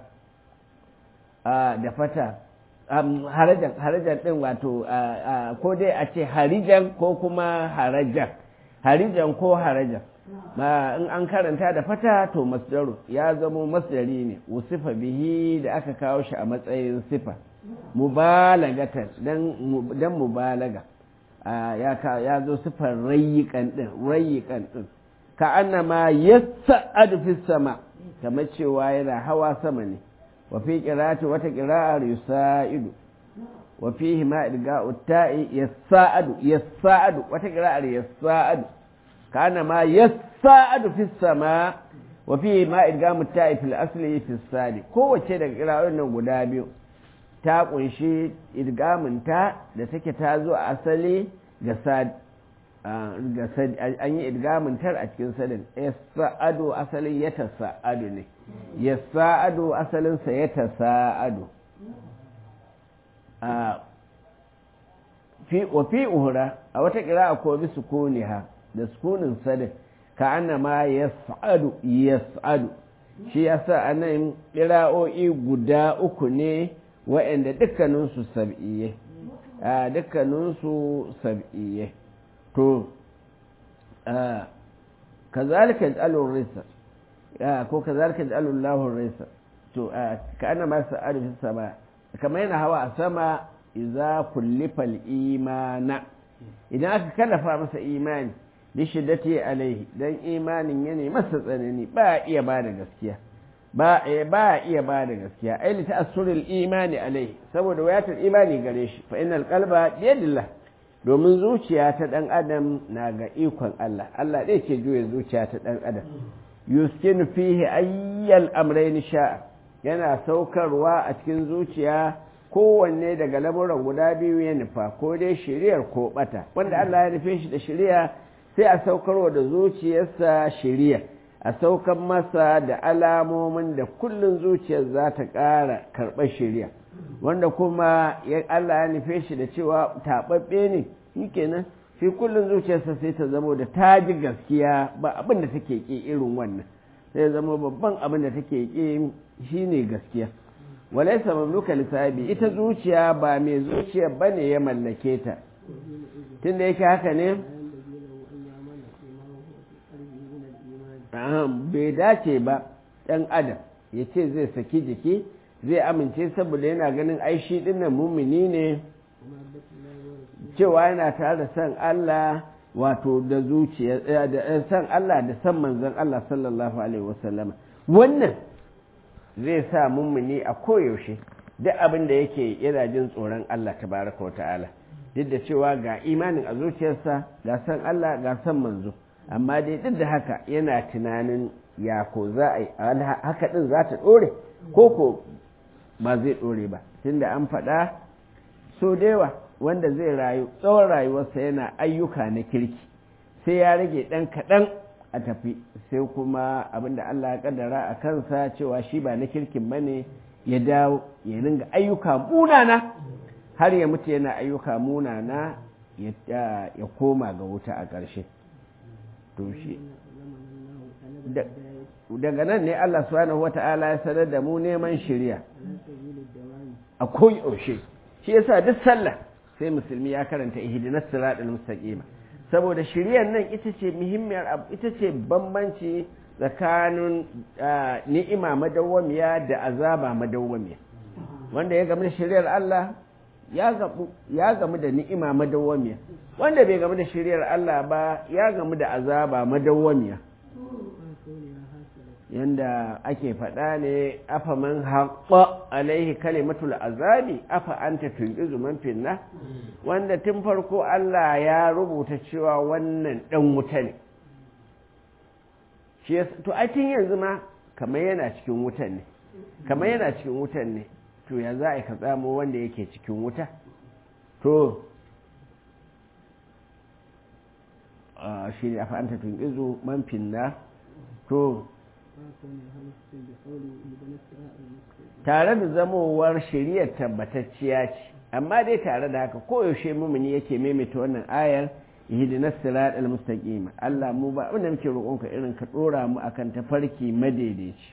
da fata harajan harajan din wato ko dai a ce harijan ko kuma harajan harijan ko harajan in an karanta da fata to masdaru ya zamo masdari ne usifa bihi da aka kawo shi a matsayin sifa mubalagatan dan mubalaga ya zo sifar rayikan din rayikan din ka annama yas'adu fi sama kamar cewa yana hawa sama ne wa fi qira'ati wata qira'ar yusaidu wa fihi ma idga'u ta'i yas'adu yas'adu wata qira'ar yas'adu ka annama yas'adu fi sama wa fihi ma idga'u ta'i fil asli fi sadi kowace daga qira'o'in nan guda biyu ta kunshi idgamin ta da take ta zo a asali ga sadi an yi idgamin tar a cikin sadin ya sa'adu asalin ya sa'adu ne ya sa'adu asalinsa ya sa'adu wa fi uhura a wata kira a kobi sukuni ha da sukunin sadin ka ana ma ya sa'adu ya sa'adu shi ya sa a nan ƙira'o'i guda uku ne wa'anda dukkaninsu sab'iye dukkaninsu sab'iye to kazalika yaj'alur risa ko kazalika yaj'alul lahu risa to ka ana ma sa'adu fi sama kamar yana hawa a sama iza kullifal imana idan aka kallafa masa imani bi shiddati alaihi dan imanin yana masa tsanani ba iya ba da gaskiya ba ba iya ba da gaskiya ai li ta'assuril imani alaihi saboda wayatar imani gare shi fa innal qalba biyadillah domin zuciya ta dan adam na ga ikon Allah Allah dai ke juya zuciya ta dan adam yuskinu fihi ayyal amrayn sha'a yana saukarwa a cikin zuciya kowanne daga lamuran guda biyu ya nufa ko dai shiriyar ko bata wanda Allah ya nufe shi da shiriya sai a saukarwa da zuciyarsa shiriya a saukan masa da alamomin da kullun zuciyar za ta ƙara karɓar shiriya wanda kuma Allah ya nufe shi da cewa taɓaɓɓe ne shi kenan shi kullun zuciyarsa sai ta zamo da ta ji gaskiya ba abin da take ƙi irin wannan sai zama babban abin da take ƙi shine gaskiya walaisa mamluka lissabi ita zuciya ba mai zuciya bane ya mallake ta tunda yake haka ne bai dace ba ɗan adam ya ce zai saki jiki zai amince saboda yana ganin aishi dinnan mumini ne cewa yana tare da san Allah wato da zuciya da san Allah da san manzon Allah sallallahu alaihi wasallam wannan zai sa mummuni a koyaushe duk abin da yake yana jin tsoron Allah tabaraka wa ta'ala duk da cewa ga imanin a zuciyarsa ga san Allah ga san manzo amma dai duk da haka yana tunanin ya ko za a yi haka din za ta dore ko ko ba zai dore ba tunda an faɗa so da yawa wanda zai rayu tsawon rayuwarsa yana ayyuka na kirki sai ya rage ɗan kaɗan a tafi sai kuma abinda Allah ya kaddara a kansa cewa shi ba na kirkin bane ya dawo ya ringa ayyuka munana har ya mutu yana ayyuka munana ya koma ga wuta a ƙarshe to shi daga nan ne Allah subhanahu wata'ala ya sanar da mu neman shirya a koyaushe shi yasa duk sallah sai musulmi ya karanta ihdinas siratal mustaqima saboda shiryar nan ita ce muhimmiyar abu ita ce bambanci tsakanin ni'ima madawwamiya da azaba madawwamiya wanda ya gamu da shiryar Allah ya gamu da ni'ima madawwamiya wanda bai gamu da shiryar Allah ba ya gamu da azaba madawwamiya yanda ake faɗa ne afa man haƙƙa alaihi kalimatul azabi afa anta tunqizu man finna wanda tun farko Allah ya rubuta cewa wannan dan wuta ne shi to a tun yanzu ma kamar yana cikin wutan ne kamar yana cikin wutan ne to ya za a ka tsamo wanda yake cikin wuta to shi ne afa anta tunqizu man finna to tare da zamowar shari'ar tabbatacciya ce amma dai tare da haka koyaushe mumuni yake maimaita wannan ayar ihdinas siratal mustaqim Allah mu ba abin da muke roƙonka irin ka dora mu akan tafarki madaidaici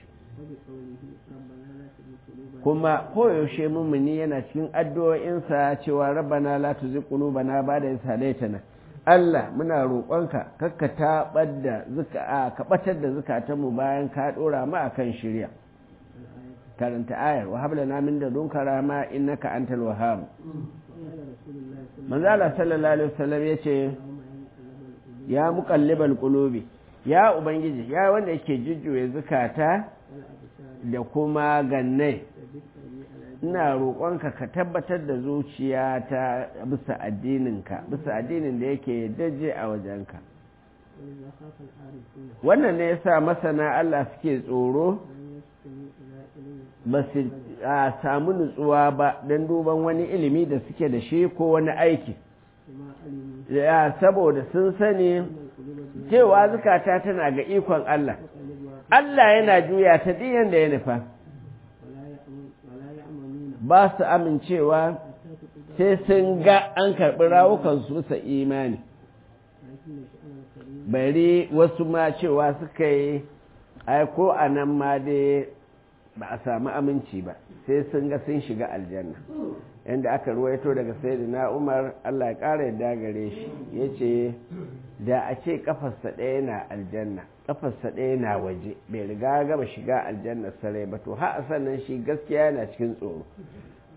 kuma koyaushe mumuni yana cikin addu'o'insa cewa rabbana la tuzigh qulubana ba'da idh hadaytana Allah muna roƙonka kakka taɓar da zuka ka ɓatar da zukatanmu bayan ka ɗora mu akan shirya karanta ayar wa habla na min da dunka rama innaka antal wahhab manzo Allah sallallahu alaihi wasallam yace ya muqallibal qulubi ya ubangiji ya wanda yake jujjuye zukata da kuma gannai ina roƙonka ka tabbatar da zuciya ta bisa addininka bisa addinin da yake daje a wajenka wannan ne yasa masana Allah suke tsoro ba su samu nutsuwa ba don duban wani ilimi da suke da shi ko wani aiki ya saboda sun sani cewa zukata tana ga ikon Allah Allah yana juya ta diyan da ya nufa ba su amincewa sai sun ga an karɓi rawukansu bisa imani bari wasu ma cewa suka yi aiko a nan ma dai ba a samu aminci ba sai sun ga sun shiga aljanna yadda aka ruwaito daga sayyidina umar allah ya ƙara yadda gare shi ya ce da a ce kafarsa ɗaya na aljanna kafarsa ɗaya na waje bai riga gaba shiga aljanna sarai ba to har sannan shi gaskiya yana cikin tsoro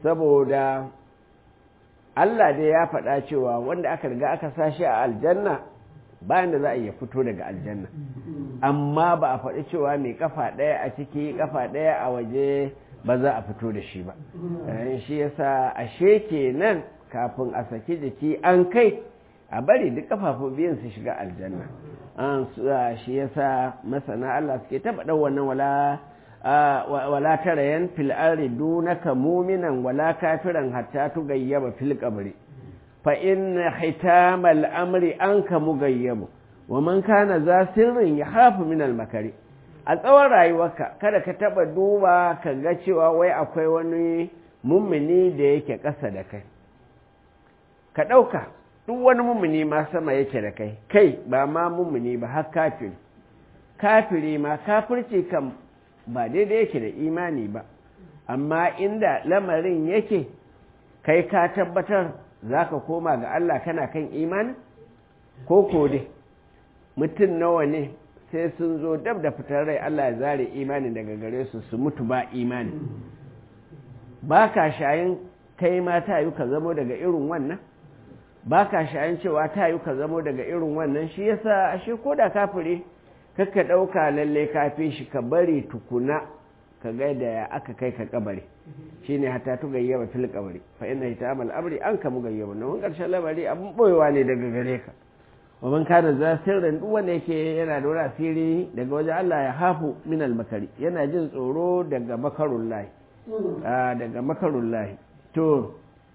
saboda Allah dai ya faɗa cewa wanda aka riga aka sashi a aljanna bayan da za a iya fito daga aljanna amma ba a faɗi cewa mai kafa ɗaya a ciki kafa ɗaya a waje ba za a fito da shi ba shi yasa ashe kenan kafin a saki jiki an kai a bari duk kafafu biyan su shiga aljanna an shi yasa masana Allah suke taba dan wannan wala wala tarayan fil ardi dunaka mu'minan wala kafiran hatta tugayyaba fil qabri fa inna hitamal amri anka mugayyabu wa man kana za sirrin yahafu min al makari a tsawon rayuwarka kada ka taba duba ka ga cewa wai akwai wani mummuni da yake ƙasa da kai ka ɗauka duk wani mummuni ma sama yake da kai kai ba ma mummuni ba har kafiri kafiri ma kafirci kan ba daidai yake da imani ba amma inda lamarin yake kai ka tabbatar za ka koma ga Allah kana kan imani ko ko dai mutum nawa ne sai sun zo dab da fitar rai Allah ya zare imani daga gare su su mutu ba imani ba ka shayin kai ma ta yi ka zamo daga irin wannan ba ka shayin cewa ta yi ka zamo daga irin wannan shi yasa ashe ko da kafire kakka ɗauka lalle kafi shi ka bari tukuna ka ga da ya aka kai ka kabari shine hatta tu gayyaba fil kabari fa inna hitamal amri an kamu gayyaba nan karshen labari abun boyewa ne daga gare ka wa man kana za sirrin duk wanda yake yana da wani asiri daga wajen Allah ya hafu min al makari yana jin tsoro daga makarun lahi daga makarun lahi to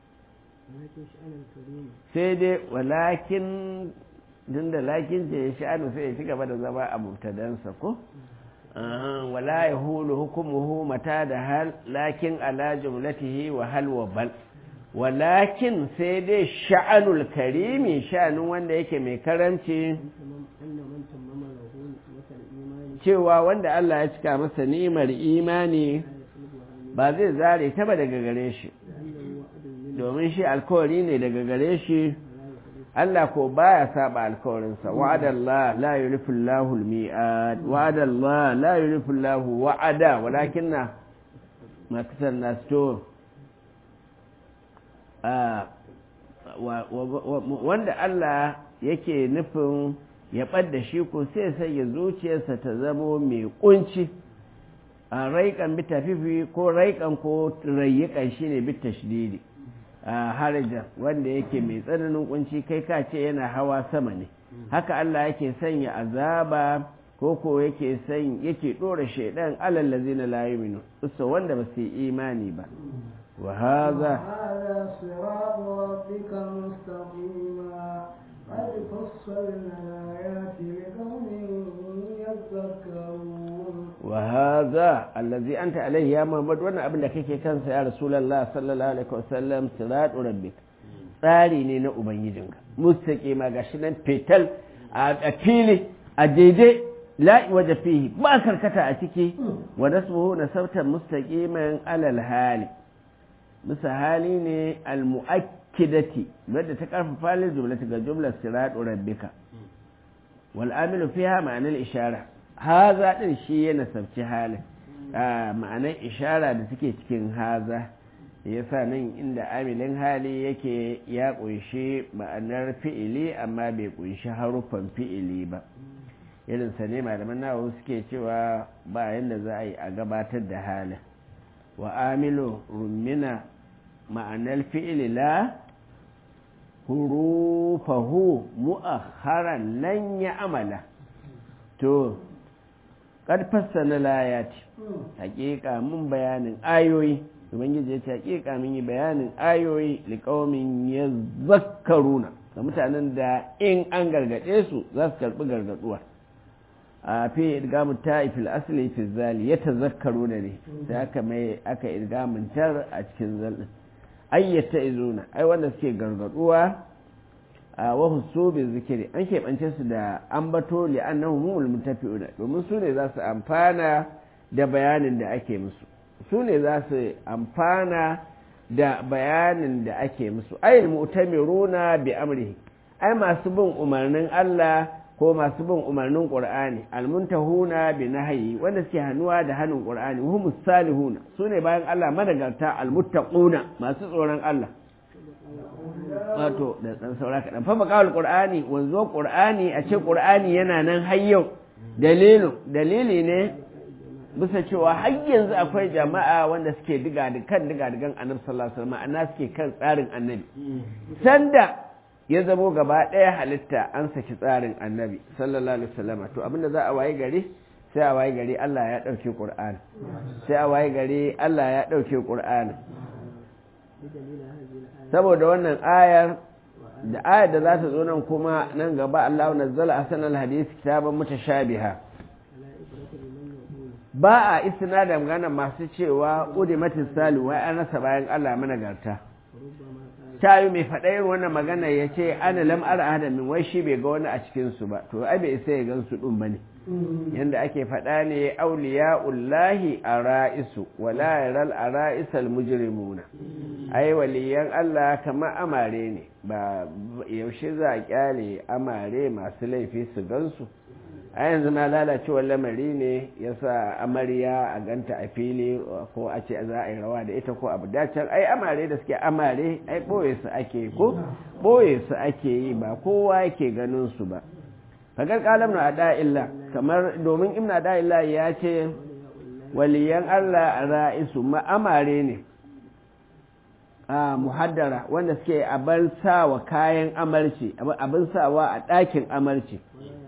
sai dai walakin din da lakin ce ya sha'anu sai ya ci gaba da zama a mubtadansa ko wala ya hulu hukumuhu mata da hal lakin ala jumlatihi wa hal wa bal walakin sai dai sha'anul karimi sha'anin wanda yake mai karanci cewa wanda Allah ya cika masa ni'imar imani ba zai zare ta ba daga gare shi domin shi alkawari ne daga gare shi Allah ko baya saba alkawarinsa wa'ada Allah la yulifu Allahu al-mi'ad wa'ada Allah la yulifu Allahu wa'ada walakinna ma kasan nas to wanda Allah yake nufin ya ɓadda shi ko sai sai ya zuciyarsa ta zamo mai kunci a raikan bitafifi ko raikan ko rayyikan shine bitashdidi harajan wanda yake mai tsananin kunci kai ka ce yana hawa sama ne haka Allah yake sanya azaba ko ko yake san yake dora shaidan alal ladzina la yu'minu ussa wanda ba su yi imani ba wa hadha قد فصلنا الآيات لقوم يذكرون وهذا الذي أنت عليه يا محمد وانا أبن لك كان يا رسول الله صلى الله عليه وسلم صراط ربك tsari ne na Ubangijinka, mustaƙi ma ga shi nan fetal a fili a daidai la'i waje fihi ba karkata a ciki wa nasbuhu na sautan mustaqiman alal hali bisa hali ne al-mu'akkidati wadda ta karfafa lil jumlati ga jumlar siratu rabbika wal amilu fiha ma'anar ishara haza din shi yana sabci halin ma'anar ishara da suke cikin haza yasa nan inda amilin hali yake ya kunshi ma'anar fi'ili amma bai kunshi haruffan fi'ili ba irin sa ne malaman nawa suke cewa ba yanda za a yi a gabatar da halin wa amilu rummina ma'anar fi'ili la hurufahu mu'akharan lan ya amala to kad fassana layati hakika mun bayanin ayoyi ubangiji ya ce hakika mun yi bayanin ayoyi liqaumin yazakkaruna ga mutanen da in an gargade su za su karbi gargaduwa a fi idgamu ta'ifil asli fi zali ya tazakkaru da ne da aka mai aka idgamun tar a cikin zalin ayyata izuna ai wanda suke gargaduwa a wahu so bi zikiri an keɓance su da ambato li annahu mumul mutafi'una domin su ne za su amfana da bayanin da ake musu su ne za su amfana da bayanin da ake musu ayyul mu'tamiruna bi amrihi ai masu bin umarnin Allah ko masu bin umarnin qur'ani almuntahuna bi nahyi wanda suke hannuwa da hannun qur'ani humus salihuna sune bayan Allah madagarta almuttaquna masu tsoron Allah wato da dan saura kadan fa baqaul qur'ani wanzo qur'ani a ce qur'ani yana nan har yau dalilu dalili ne bisa cewa har yanzu akwai jama'a wanda suke diga da kan diga digan annabi sallallahu alaihi wasallam ana suke kan tsarin annabi sanda ya zamo gaba ɗaya halitta an saki tsarin annabi sallallahu alaihi wasallam to abinda za a waye gari sai a waye gari Allah ya ɗauke Qur'ani sai a waye gari Allah ya ɗauke Qur'ani saboda wannan ayar da ayar da za ta zo nan kuma nan gaba Allah nazzala ahsanal hadith kitaban mutashabiha ba a isna da magana masu cewa udimatis salu wai an rasa bayan Allah managarta ta yi mai faɗa irin wannan magana ya ce ana lam ara min wai shi bai ga wani a cikinsu ba to ai bai isa ya gan su ɗin ba ne yadda ake faɗa ne auliya ullahi a ra'isu wala yaral a ra'isal mujrimuna ai waliyan Allah kamar amare ne ba yaushe za a kyale amare masu laifi su gansu a yanzu ma lalacewar lamari ne ya sa amarya a ganta a fili ko a ce za a yi rawa da ita ko abu dacen ai amare da suke amare ai ɓoye su ake ko ɓoye su ake yi ba kowa yake ganin su ba fagar kalam na da'illa kamar domin imna da'illa ya ce waliyan Allah a ra'isu ma amare ne a muhaddara wanda suke abin sawa kayan amarci abin sawa a ɗakin amarci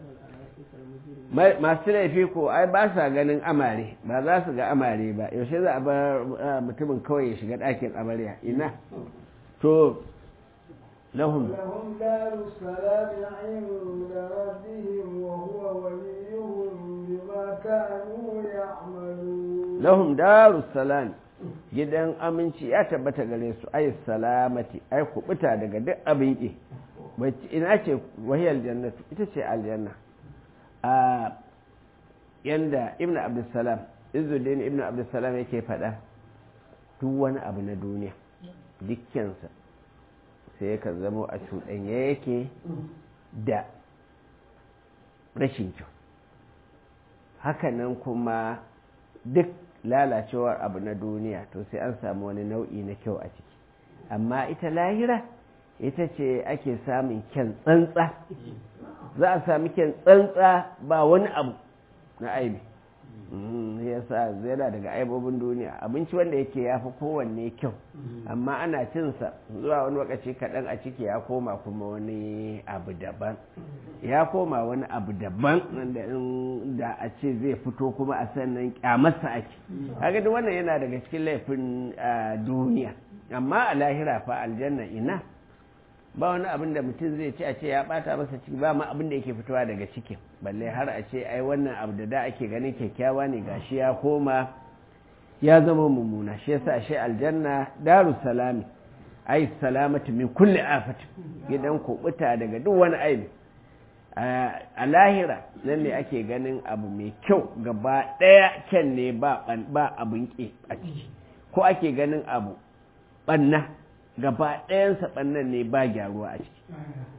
masu laifi ko ai ba sa ganin amare ba za su ga amare ba yaushe za a bar mutumin kawai ya shiga ɗakin amarya ina to lahum لهم دار السلام عند ربهم وهو وليهم بما كانوا يعملون lahum darus salam gidan aminci ya tabbata gare su ay salamati ai kubuta daga duk abin ki ina ce wahiyar jannatu ita ce aljanna a yanda ibn abdussalam izuddin ibn abdussalam yake faɗa duk wani abu na duniya dukkansa sai yakan zamo a cuɗanya yake da rashin kyau hakanan kuma duk lalacewar abu na duniya to sai an samu wani nau'i na kyau a ciki amma ita lahira ita ce ake samun kyan tsantsa za a sami kyan tsantsa ba wani abu na aibi ya sa yana daga aibobin duniya abinci wanda yake ya fi kowanne kyau amma ana cinsa zuwa wani lokaci kaɗan a ciki ya koma kuma wani abu daban ya koma wani abu daban wanda da a ce zai fito kuma a sannan kyamarsa ake haka duk wannan yana daga cikin laifin duniya amma a lahira fa aljanna ina ba wani abin da mutum zai ci a ce ya bata masa ciki ba ma abin da yake fitowa daga cikin balle har a ce ai wannan abu da da ake ganin kyakkyawa ne gashi ya koma ya zama mummuna shi yasa shi aljanna daru salami ai salamatu min kulli afati gidan kubuta daga duk wani aibi a lahira nan ne ake ganin abu mai kyau gaba daya kyan ne ba ba abin ki a ciki ko ake ganin abu banna gaba ɗayansa ɓannan ne ba gyaruwa a ciki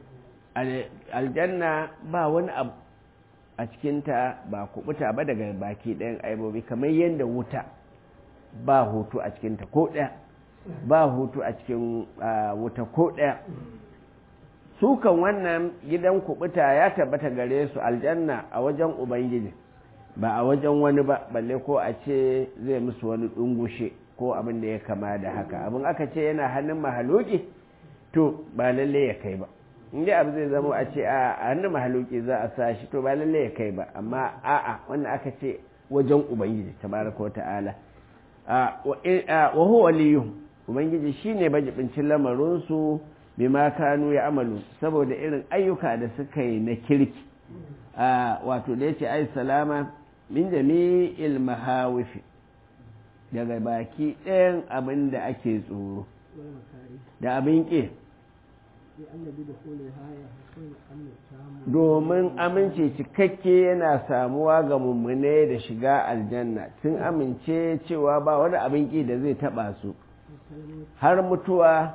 aljanna ba wani abu a cikinta ba kubuta ba daga baki ɗayan aibobi kamar yadda wuta ba hutu a cikinta ko ɗaya ba hutu a cikin wuta ko ɗaya sukan wannan gidan kubuta ya tabbata gare su aljanna a wajen ubangiji ba a wajen wani ba balle ko a ce zai musu wani ɗungushe ko abin da ya kama da haka abin aka ce yana hannun mahaluki to ba lalle ya kai ba inda abu zai zama a ce a hannun mahaluki za a sa shi to ba lalle ya kai ba amma a'a wanda aka ce wajen ubangiji tabaraka wa ta'ala wa huwa waliyuhum ubangiji shine bajibincin lamarin su bima kanu ya amalu saboda irin ayyuka da suka yi na kirki wato da yace ai salama min jami'il mahawifi daga baki ɗayan abin da ake tsoro da abin ƙi domin amince cikakke yana samuwa ga mummune da shiga aljanna sun amince cewa ba wani abin ƙi da zai taɓa su har mutuwa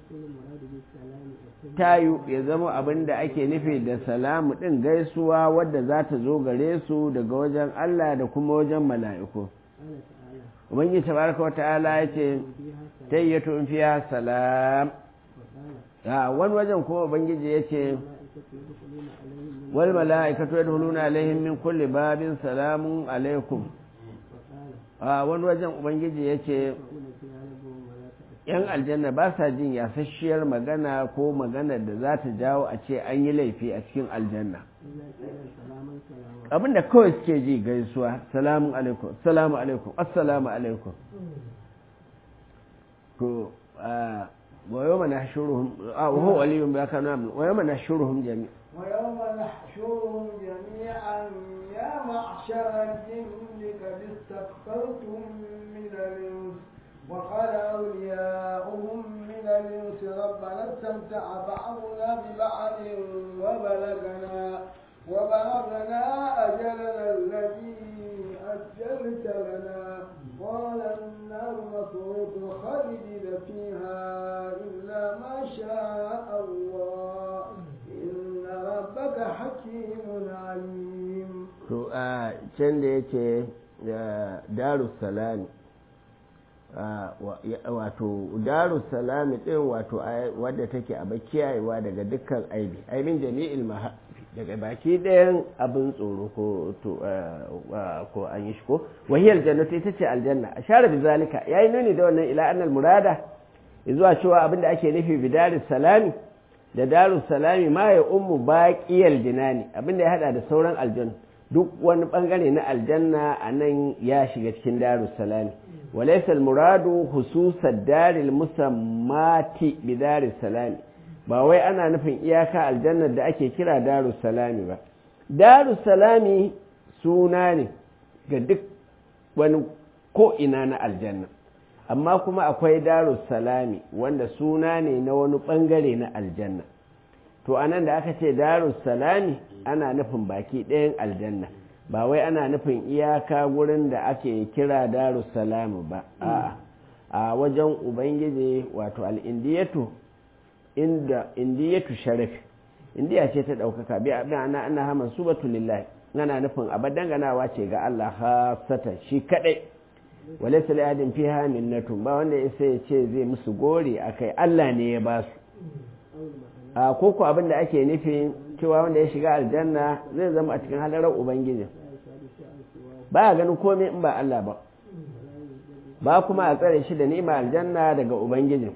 tayu ya zama abin da ake nufi da salamu ɗin gaisuwa wadda za ta zo gare su daga wajen Allah da kuma wajen mala'iku. Ubangiji tabaraka wa ta'ala ya ce, tayyatu in fiya salam. A wani wajen kuma Ubangiji ya ce, wal mala'ikatu yadkhuluna alaihim min kulli babin salamun alaikum. A wani wajen Ubangiji ya ce, ‘yan aljanna ba sa jin yasasshiyar magana ko magana da za ta jawo a ce an yi laifi a cikin aljanna abinda kawai suke ji gaisuwa salamu alaikum salamu alaikum assalamu alaikum to wayo mana shuruhum a waho waliyun ba ka nuna wayo mana shuruhum jami ويوم نحشرهم جميعا يا معشر الجن قد استكثرتم من الانس وقال أولياؤهم من الإنس ربنا استمتع بعضنا ببعض وبلغنا وبلغنا أجلنا الذي أجلت لنا قال النار مصروف خالدين فيها إلا ما شاء الله إن ربك حكيم عليم. to a can da yake darussalami wato daru salami din wato wadda take a kiyayewa daga dukkan aibi aibin jami'il maha daga baki ɗayan abin tsoro ko to ko an yi shi ko wahiyar jannatu ita ce aljanna a share bi zalika yayi nuni da wannan ila annal murada zuwa cewa abin da ake nufi bi daru salami da daru salami ma ya ummu baqiyal jinani abin da ya hada da sauran aljanna duk wani bangare na aljanna a nan ya shiga cikin daru salami وليس المراد خصوص الدار المسمات بدار السلام ba wai ana nufin iyaka aljannar da ake kira daru salami ba daru salami suna ne ga duk wani ko'ina na aljanna amma kuma akwai daru salami wanda suna ne na wani bangare na aljanna to anan da aka ce daru salami ana nufin baki ɗayan aljanna ba wai ana nufin iyaka gurin da ake kira salamu ba a a wajen ubangiji wato al'indiyatu inda indiyatu sharafi indiya ce ta ɗaukaka bi abin ana ana haman su batu lillahi ana nufin abadan ganawa ce ga Allah hasata shi kadai wale sali adin fi minnatun ba wanda ya sai ce zai musu gori akai Allah ne ya ba su a koko abin da ake nufi cewa wanda ya shiga aljanna zai zama a cikin halarar ubangiji ba a ganin komai in ba Allah ba ba kuma a tsare shi da ni'ima aljanna daga ubangiji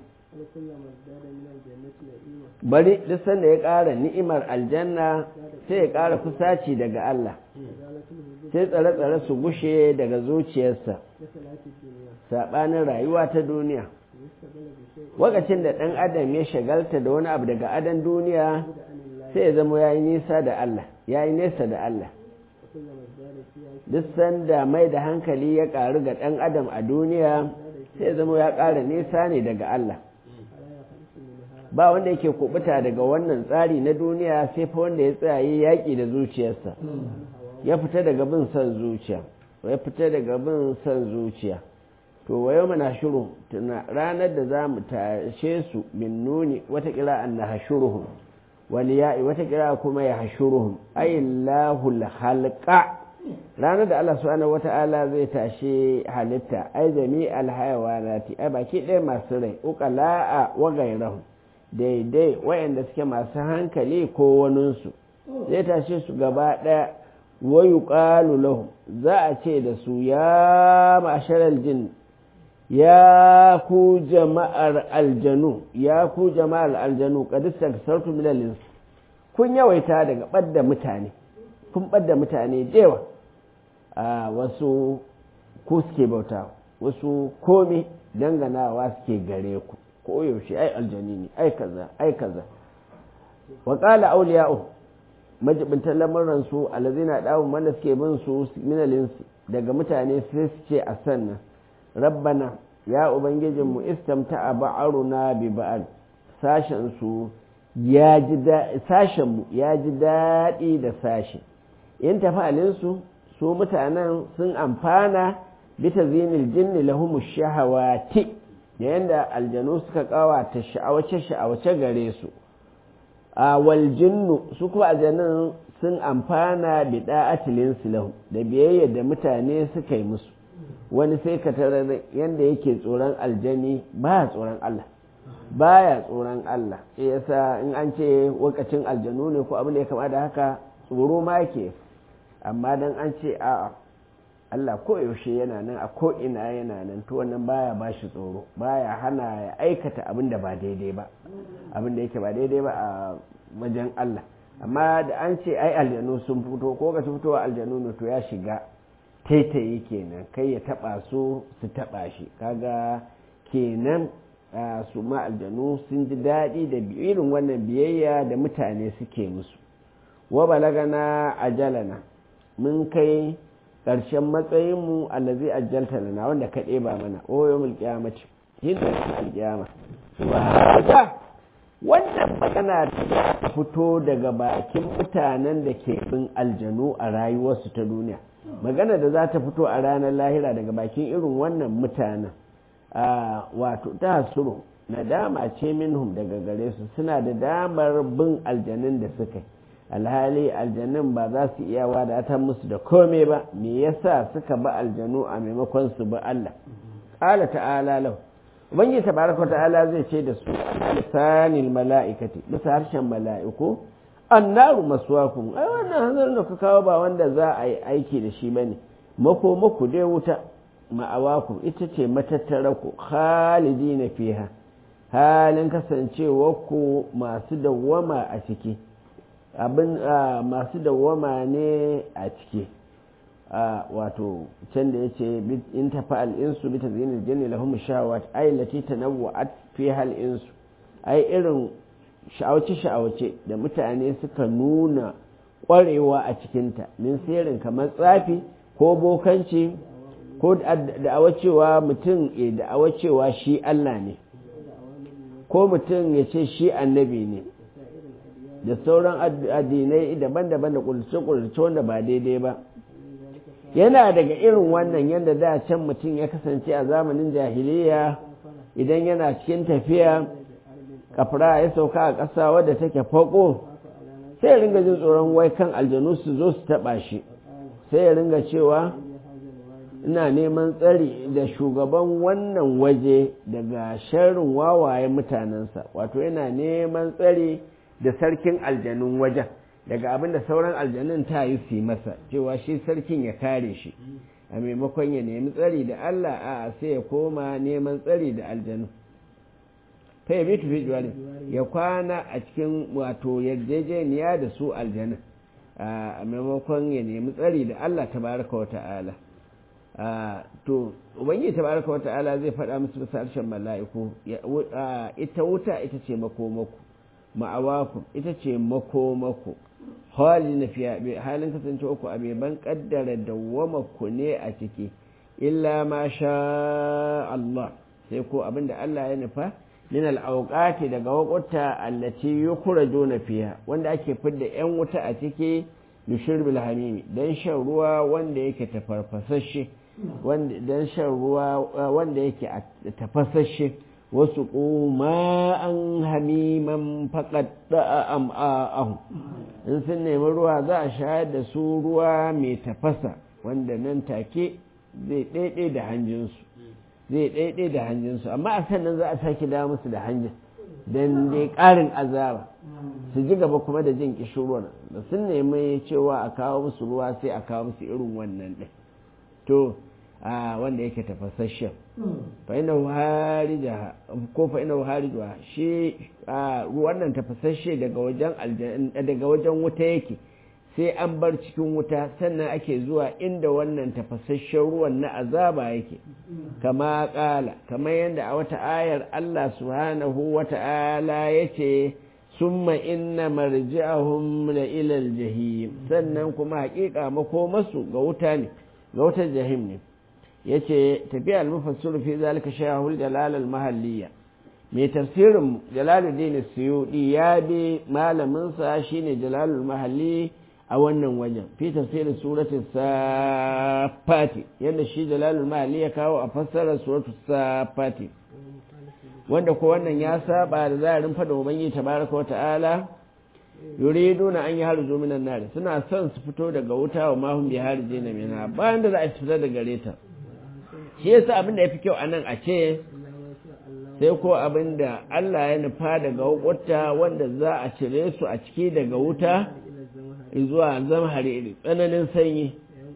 bari duk sanda ya ƙara ni'imar aljanna sai ya ƙara kusaci daga Allah sai tsare-tsare su gushe daga zuciyarsa saɓanin rayuwa ta duniya wakacin da ɗan adam ya shagalta da wani abu daga adan duniya sai ya zama ya yi nisa da Allah ya yi nesa da Allah duk sanda mai da hankali ya ƙaru ga ɗan adam a duniya sai ya zama ya ƙara nisa ne daga Allah ba wanda yake kubuta daga wannan tsari na duniya sai fa wanda ya tsaye yaƙi da zuciyarsa ya fita daga bin son zuciya ya fita daga bin son zuciya to wayo mana shiru tuna ranar da za mu tashe su min nuni watakila an na hashuruhum wani ya'i watakila kuma ya hashuruhum ayyallahu halqa ranar da Allah subhanahu wata'ala zai tashe halitta ai jami alhayawanati ai baki ɗaya masu rai uqala'a wa gairahum daidai wayanda suke masu hankali ko waninsu zai tashe su gaba ɗaya wa yuqalu lahum za a ce da su ya ma'sharal jinn ya ku jama'ar aljanu ya ku jama'ar aljanu kadista sartu min kun yawaita daga ɓadda mutane kun ɓadda mutane dewa a wasu ku suke bauta wasu komi danganawa suke gare ku ko yaushe ai aljani ne ai kaza ai kaza wa qala awliya'u majibintan lamuran su alazina dawun wanda suke bin su min daga mutane sai su ce a sannan rabbana ya ubangijinmu istamta a ba'aruna bi ba'al sashensu ya ji sashenmu ya ji daɗi da sashe in tafalinsu su mutanen sun amfana bita zinil jinni lahumu shahawati da yadda aljanu suka kawata sha'awace-sha'awace gare su a waljinnu su kuma aljanun sun amfana bi da'atilin silahu da biyayya da mutane suka yi musu wani sai ka tarar yadda yake tsoron aljani ba tsoron Allah baya tsoron Allah shi yasa in an ce wakacin aljanu ne ko abin da ya kama da haka tsoro ma ke amma dan an ce a'a Allah ko yaushe yana nan a ko ina yana nan to wannan baya ba shi tsoro baya hana ya aikata abin da ba daidai ba abin da yake ba daidai ba a wajen Allah amma da an ce ai aljanu sun fito ko ga fitowa aljanu ne to ya shiga taitayi kenan kai ya taba su su taba shi kaga kenan su ma aljanu sun ji daɗi da irin wannan biyayya da mutane suke musu wa balagana ajalana mun kai ƙarshen matsayinmu allazi ajjalta lana wanda ka ɗeba mana o yawmul qiyamati yin alƙiyama wa wannan magana ta fito daga bakin mutanen da ke bin aljanu a rayuwarsu ta duniya magana da za ta fito a ranar lahira daga bakin irin wannan mutanen wato ta suru nadama ce minhum daga gare su suna da damar bin aljanun da suka alhali aljanun ba za su iya wadatar musu da kome ba me yasa suka ba aljanu a maimakon su ba Allah qala ta'ala lahu ubangiji tabaraka ta'ala zai ce da su lisanil mala'ikati bisa harshen mala'iku annaru maswakum ai wannan hanzarin da ka kawo ba wanda za a yi aiki da shi bane mako mako dai wuta ma'awakum ita ce matattara ku khalidina fiha halin kasancewa ku masu dawwama a ciki abin masu dawwama ne a ciki wato can da yace in tafa al'insu bi tazyinil janni lahum shahawat ay lati tanawwa'at fi hal insu ai irin sha'awace sha'awace da mutane suka nuna ƙwarewa a cikinta min sirrin kamar tsafi ko bokanci ko da'awa cewa mutum ya da'awa cewa shi Allah ne ko mutum ya ce shi annabi ne da sauran addinai daban-daban da ƙulce-ƙulce wanda ba daidai ba yana daga irin wannan yadda da can mutum ya kasance a zamanin jahiliya idan yana cikin tafiya kafra ya sauka a ƙasa wadda take faƙo sai ya ringa jin tsoron wai kan aljanu su zo su taɓa shi sai ya ringa cewa ina neman tsari da shugaban wannan waje daga sharrin wawaye mutanensa wato yana neman tsari da sarkin aljanun wajen daga abin da sauran aljanun ta yi su masa cewa shi sarkin ya kare shi a maimakon ya nemi tsari da Allah a sai ya koma neman tsari da aljanu ta yabi tufi juwalin ya kwana a cikin wato yarjejeniya da su aljanun a maimakon ya nemi tsari da Allah tabaraka wa ta'ala to ubangiji tabaraka wa ta'ala zai faɗa musu bisa harshen mala'iku ita wuta ita ce makomako ma'awakum ita ce makomako hali na fiya halin kasance uku a ban kaddara dawwama ku ne a ciki illa ma sha Allah sai ko abinda Allah ya nufa min al'auqati daga wakuta allati yukhrajuna fiha wanda ake fidda yan wuta a ciki lishirbil hamimi dan shan ruwa wanda yake tafarfasashe wanda dan shan ruwa wanda yake tafasashe wasu kuma an hamiman faƙaɗa am'a'ahu in sun nemi ruwa za a shayar da su ruwa mai tafasa wanda nan take zai ɗaiɗe da hanjinsu zai ɗaiɗe da hanjinsu amma a sannan za a sake da musu da hanjin don dai ƙarin azaba su ji gaba kuma da jin ƙishirwar da sun nemi cewa a kawo musu ruwa sai a kawo musu irin wannan ɗin to a wanda yake tafasasshen fa'inahu harija ko fa'inahu harijuwa shi wannan tafasasshe daga wajen daga wajen wuta yake sai an bar cikin wuta sannan ake zuwa inda wannan tafasasshen ruwan na azaba yake kama kala kamar yadda a wata ayar Allah subhanahu wa ta'ala yace summa inna marji'ahum la ila al-jahim sannan kuma haƙiƙa makomasu ga wuta ne ga wutar jahim ne yace tafiya al-mufassir fi zalika shaykhul jalal al-mahalliyya mai tafsirin jalaluddin suyudi ya bi malamin sa shine jalalul mahalli a wannan wajen fi tafsirin suratul safati yadda shi jalalul mahalli ya kawo a fassarar suratul safati wanda ko wannan ya saba da zahirin fada ubangiji tabaraka wa ta'ala yuriduna an yi harju minan nar suna son su fito daga wuta wa mahum bi harjina minha bayan da za a fita daga gare ta shi yasa abin da yafi kyau anan a ce sai ko abin da Allah ya nufa daga wuta wanda za a cire su a ciki daga wuta zuwa zamhari tsananin sanyi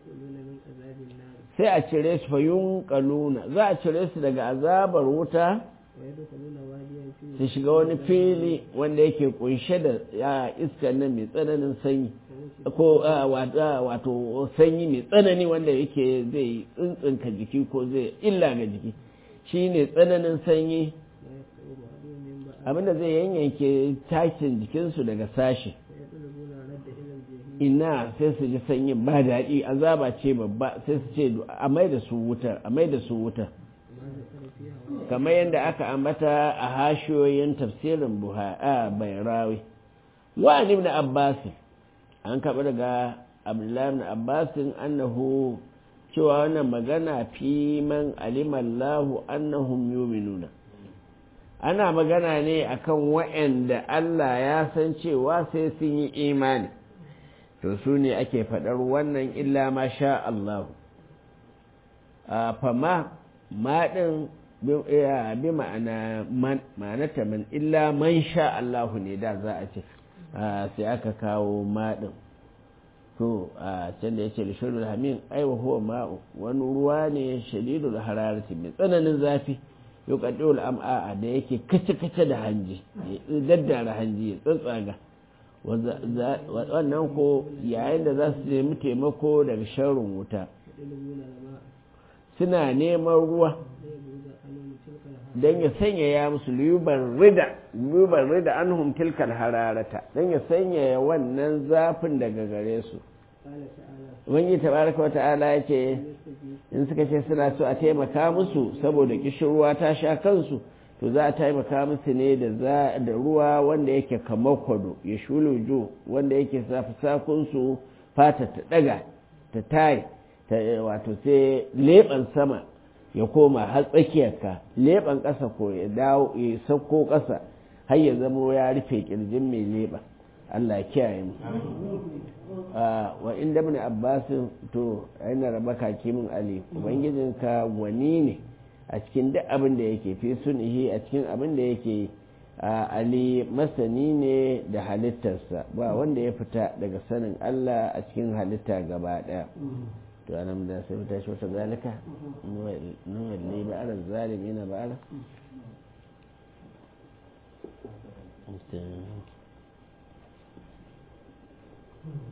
sai a cire su fayun kaluna za a cire su daga azabar wuta su shiga wani fili wanda yake kunshe da iskar nan mai tsananin sanyi ko wato sanyi mai tsanani wanda yake zai tsintsinka jiki ko zai illa ga jiki shi ne tsananin sanyi abinda zai yanyanke takin jikinsu daga sashi ina sai su ji sanyin ba daɗi azaba ce babba sai su ce a mai da su wutar a mai da su wutar kamar yadda aka ambata a hashiyoyin tafsirin bayrawi wa ibn abbas an kaɓa daga abdullahi ibn abbas annahu cewa wannan magana fi man alimallahu annahum yuminuna ana magana ne akan wa'anda Allah ya san cewa sai sun yi imani to su ne ake faɗar wannan illa ma sha Allah fama maɗin bi ma'ana ma'anata man illa man sha Allahu ne da za a ce sai aka kawo maɗin to a can da ya ce lishirul hamin aiwa huwa ma'u wani ruwa ne shadidul hararati mai tsananin zafi yau kaɗiwul am'a da yake kace-kace da hanji ya daddara hanji ya tsatsaga wannan ko yayin da za su nemi taimako daga sharrin wuta suna neman ruwa don ya sanyaya musu liyubar rida liyubar rida an humtilkar hararata don ya sanyaya wannan zafin daga gare su wani tabaraka wata'ala ya ce in suka ce suna so a taimaka musu saboda kishirwa ta sha kansu to za a taimaka musu ne da ruwa wanda yake kamar kwado ya shulujo wanda yake safi sakunsu fata ta daga ta tayi wato sai leɓen sama ya koma har tsakiyarka leɓen ƙasa ko ya dawo ya sauko ƙasa har ya zama ya rufe ƙirjin mai leɓa Allah ya kiyaye mu wa inda ibn abbas to yana raba kakimin ali ubangijinka gwani ne a cikin duk abin da yake fi sunihi a cikin abin da yake ali masani ne da halittarsa ba wanda ya fita daga sanin Allah a cikin halitta gaba daya to anan da sai fita shi wata zalika nuwalli ba'ala zalimi na ba'ala Mm-hmm.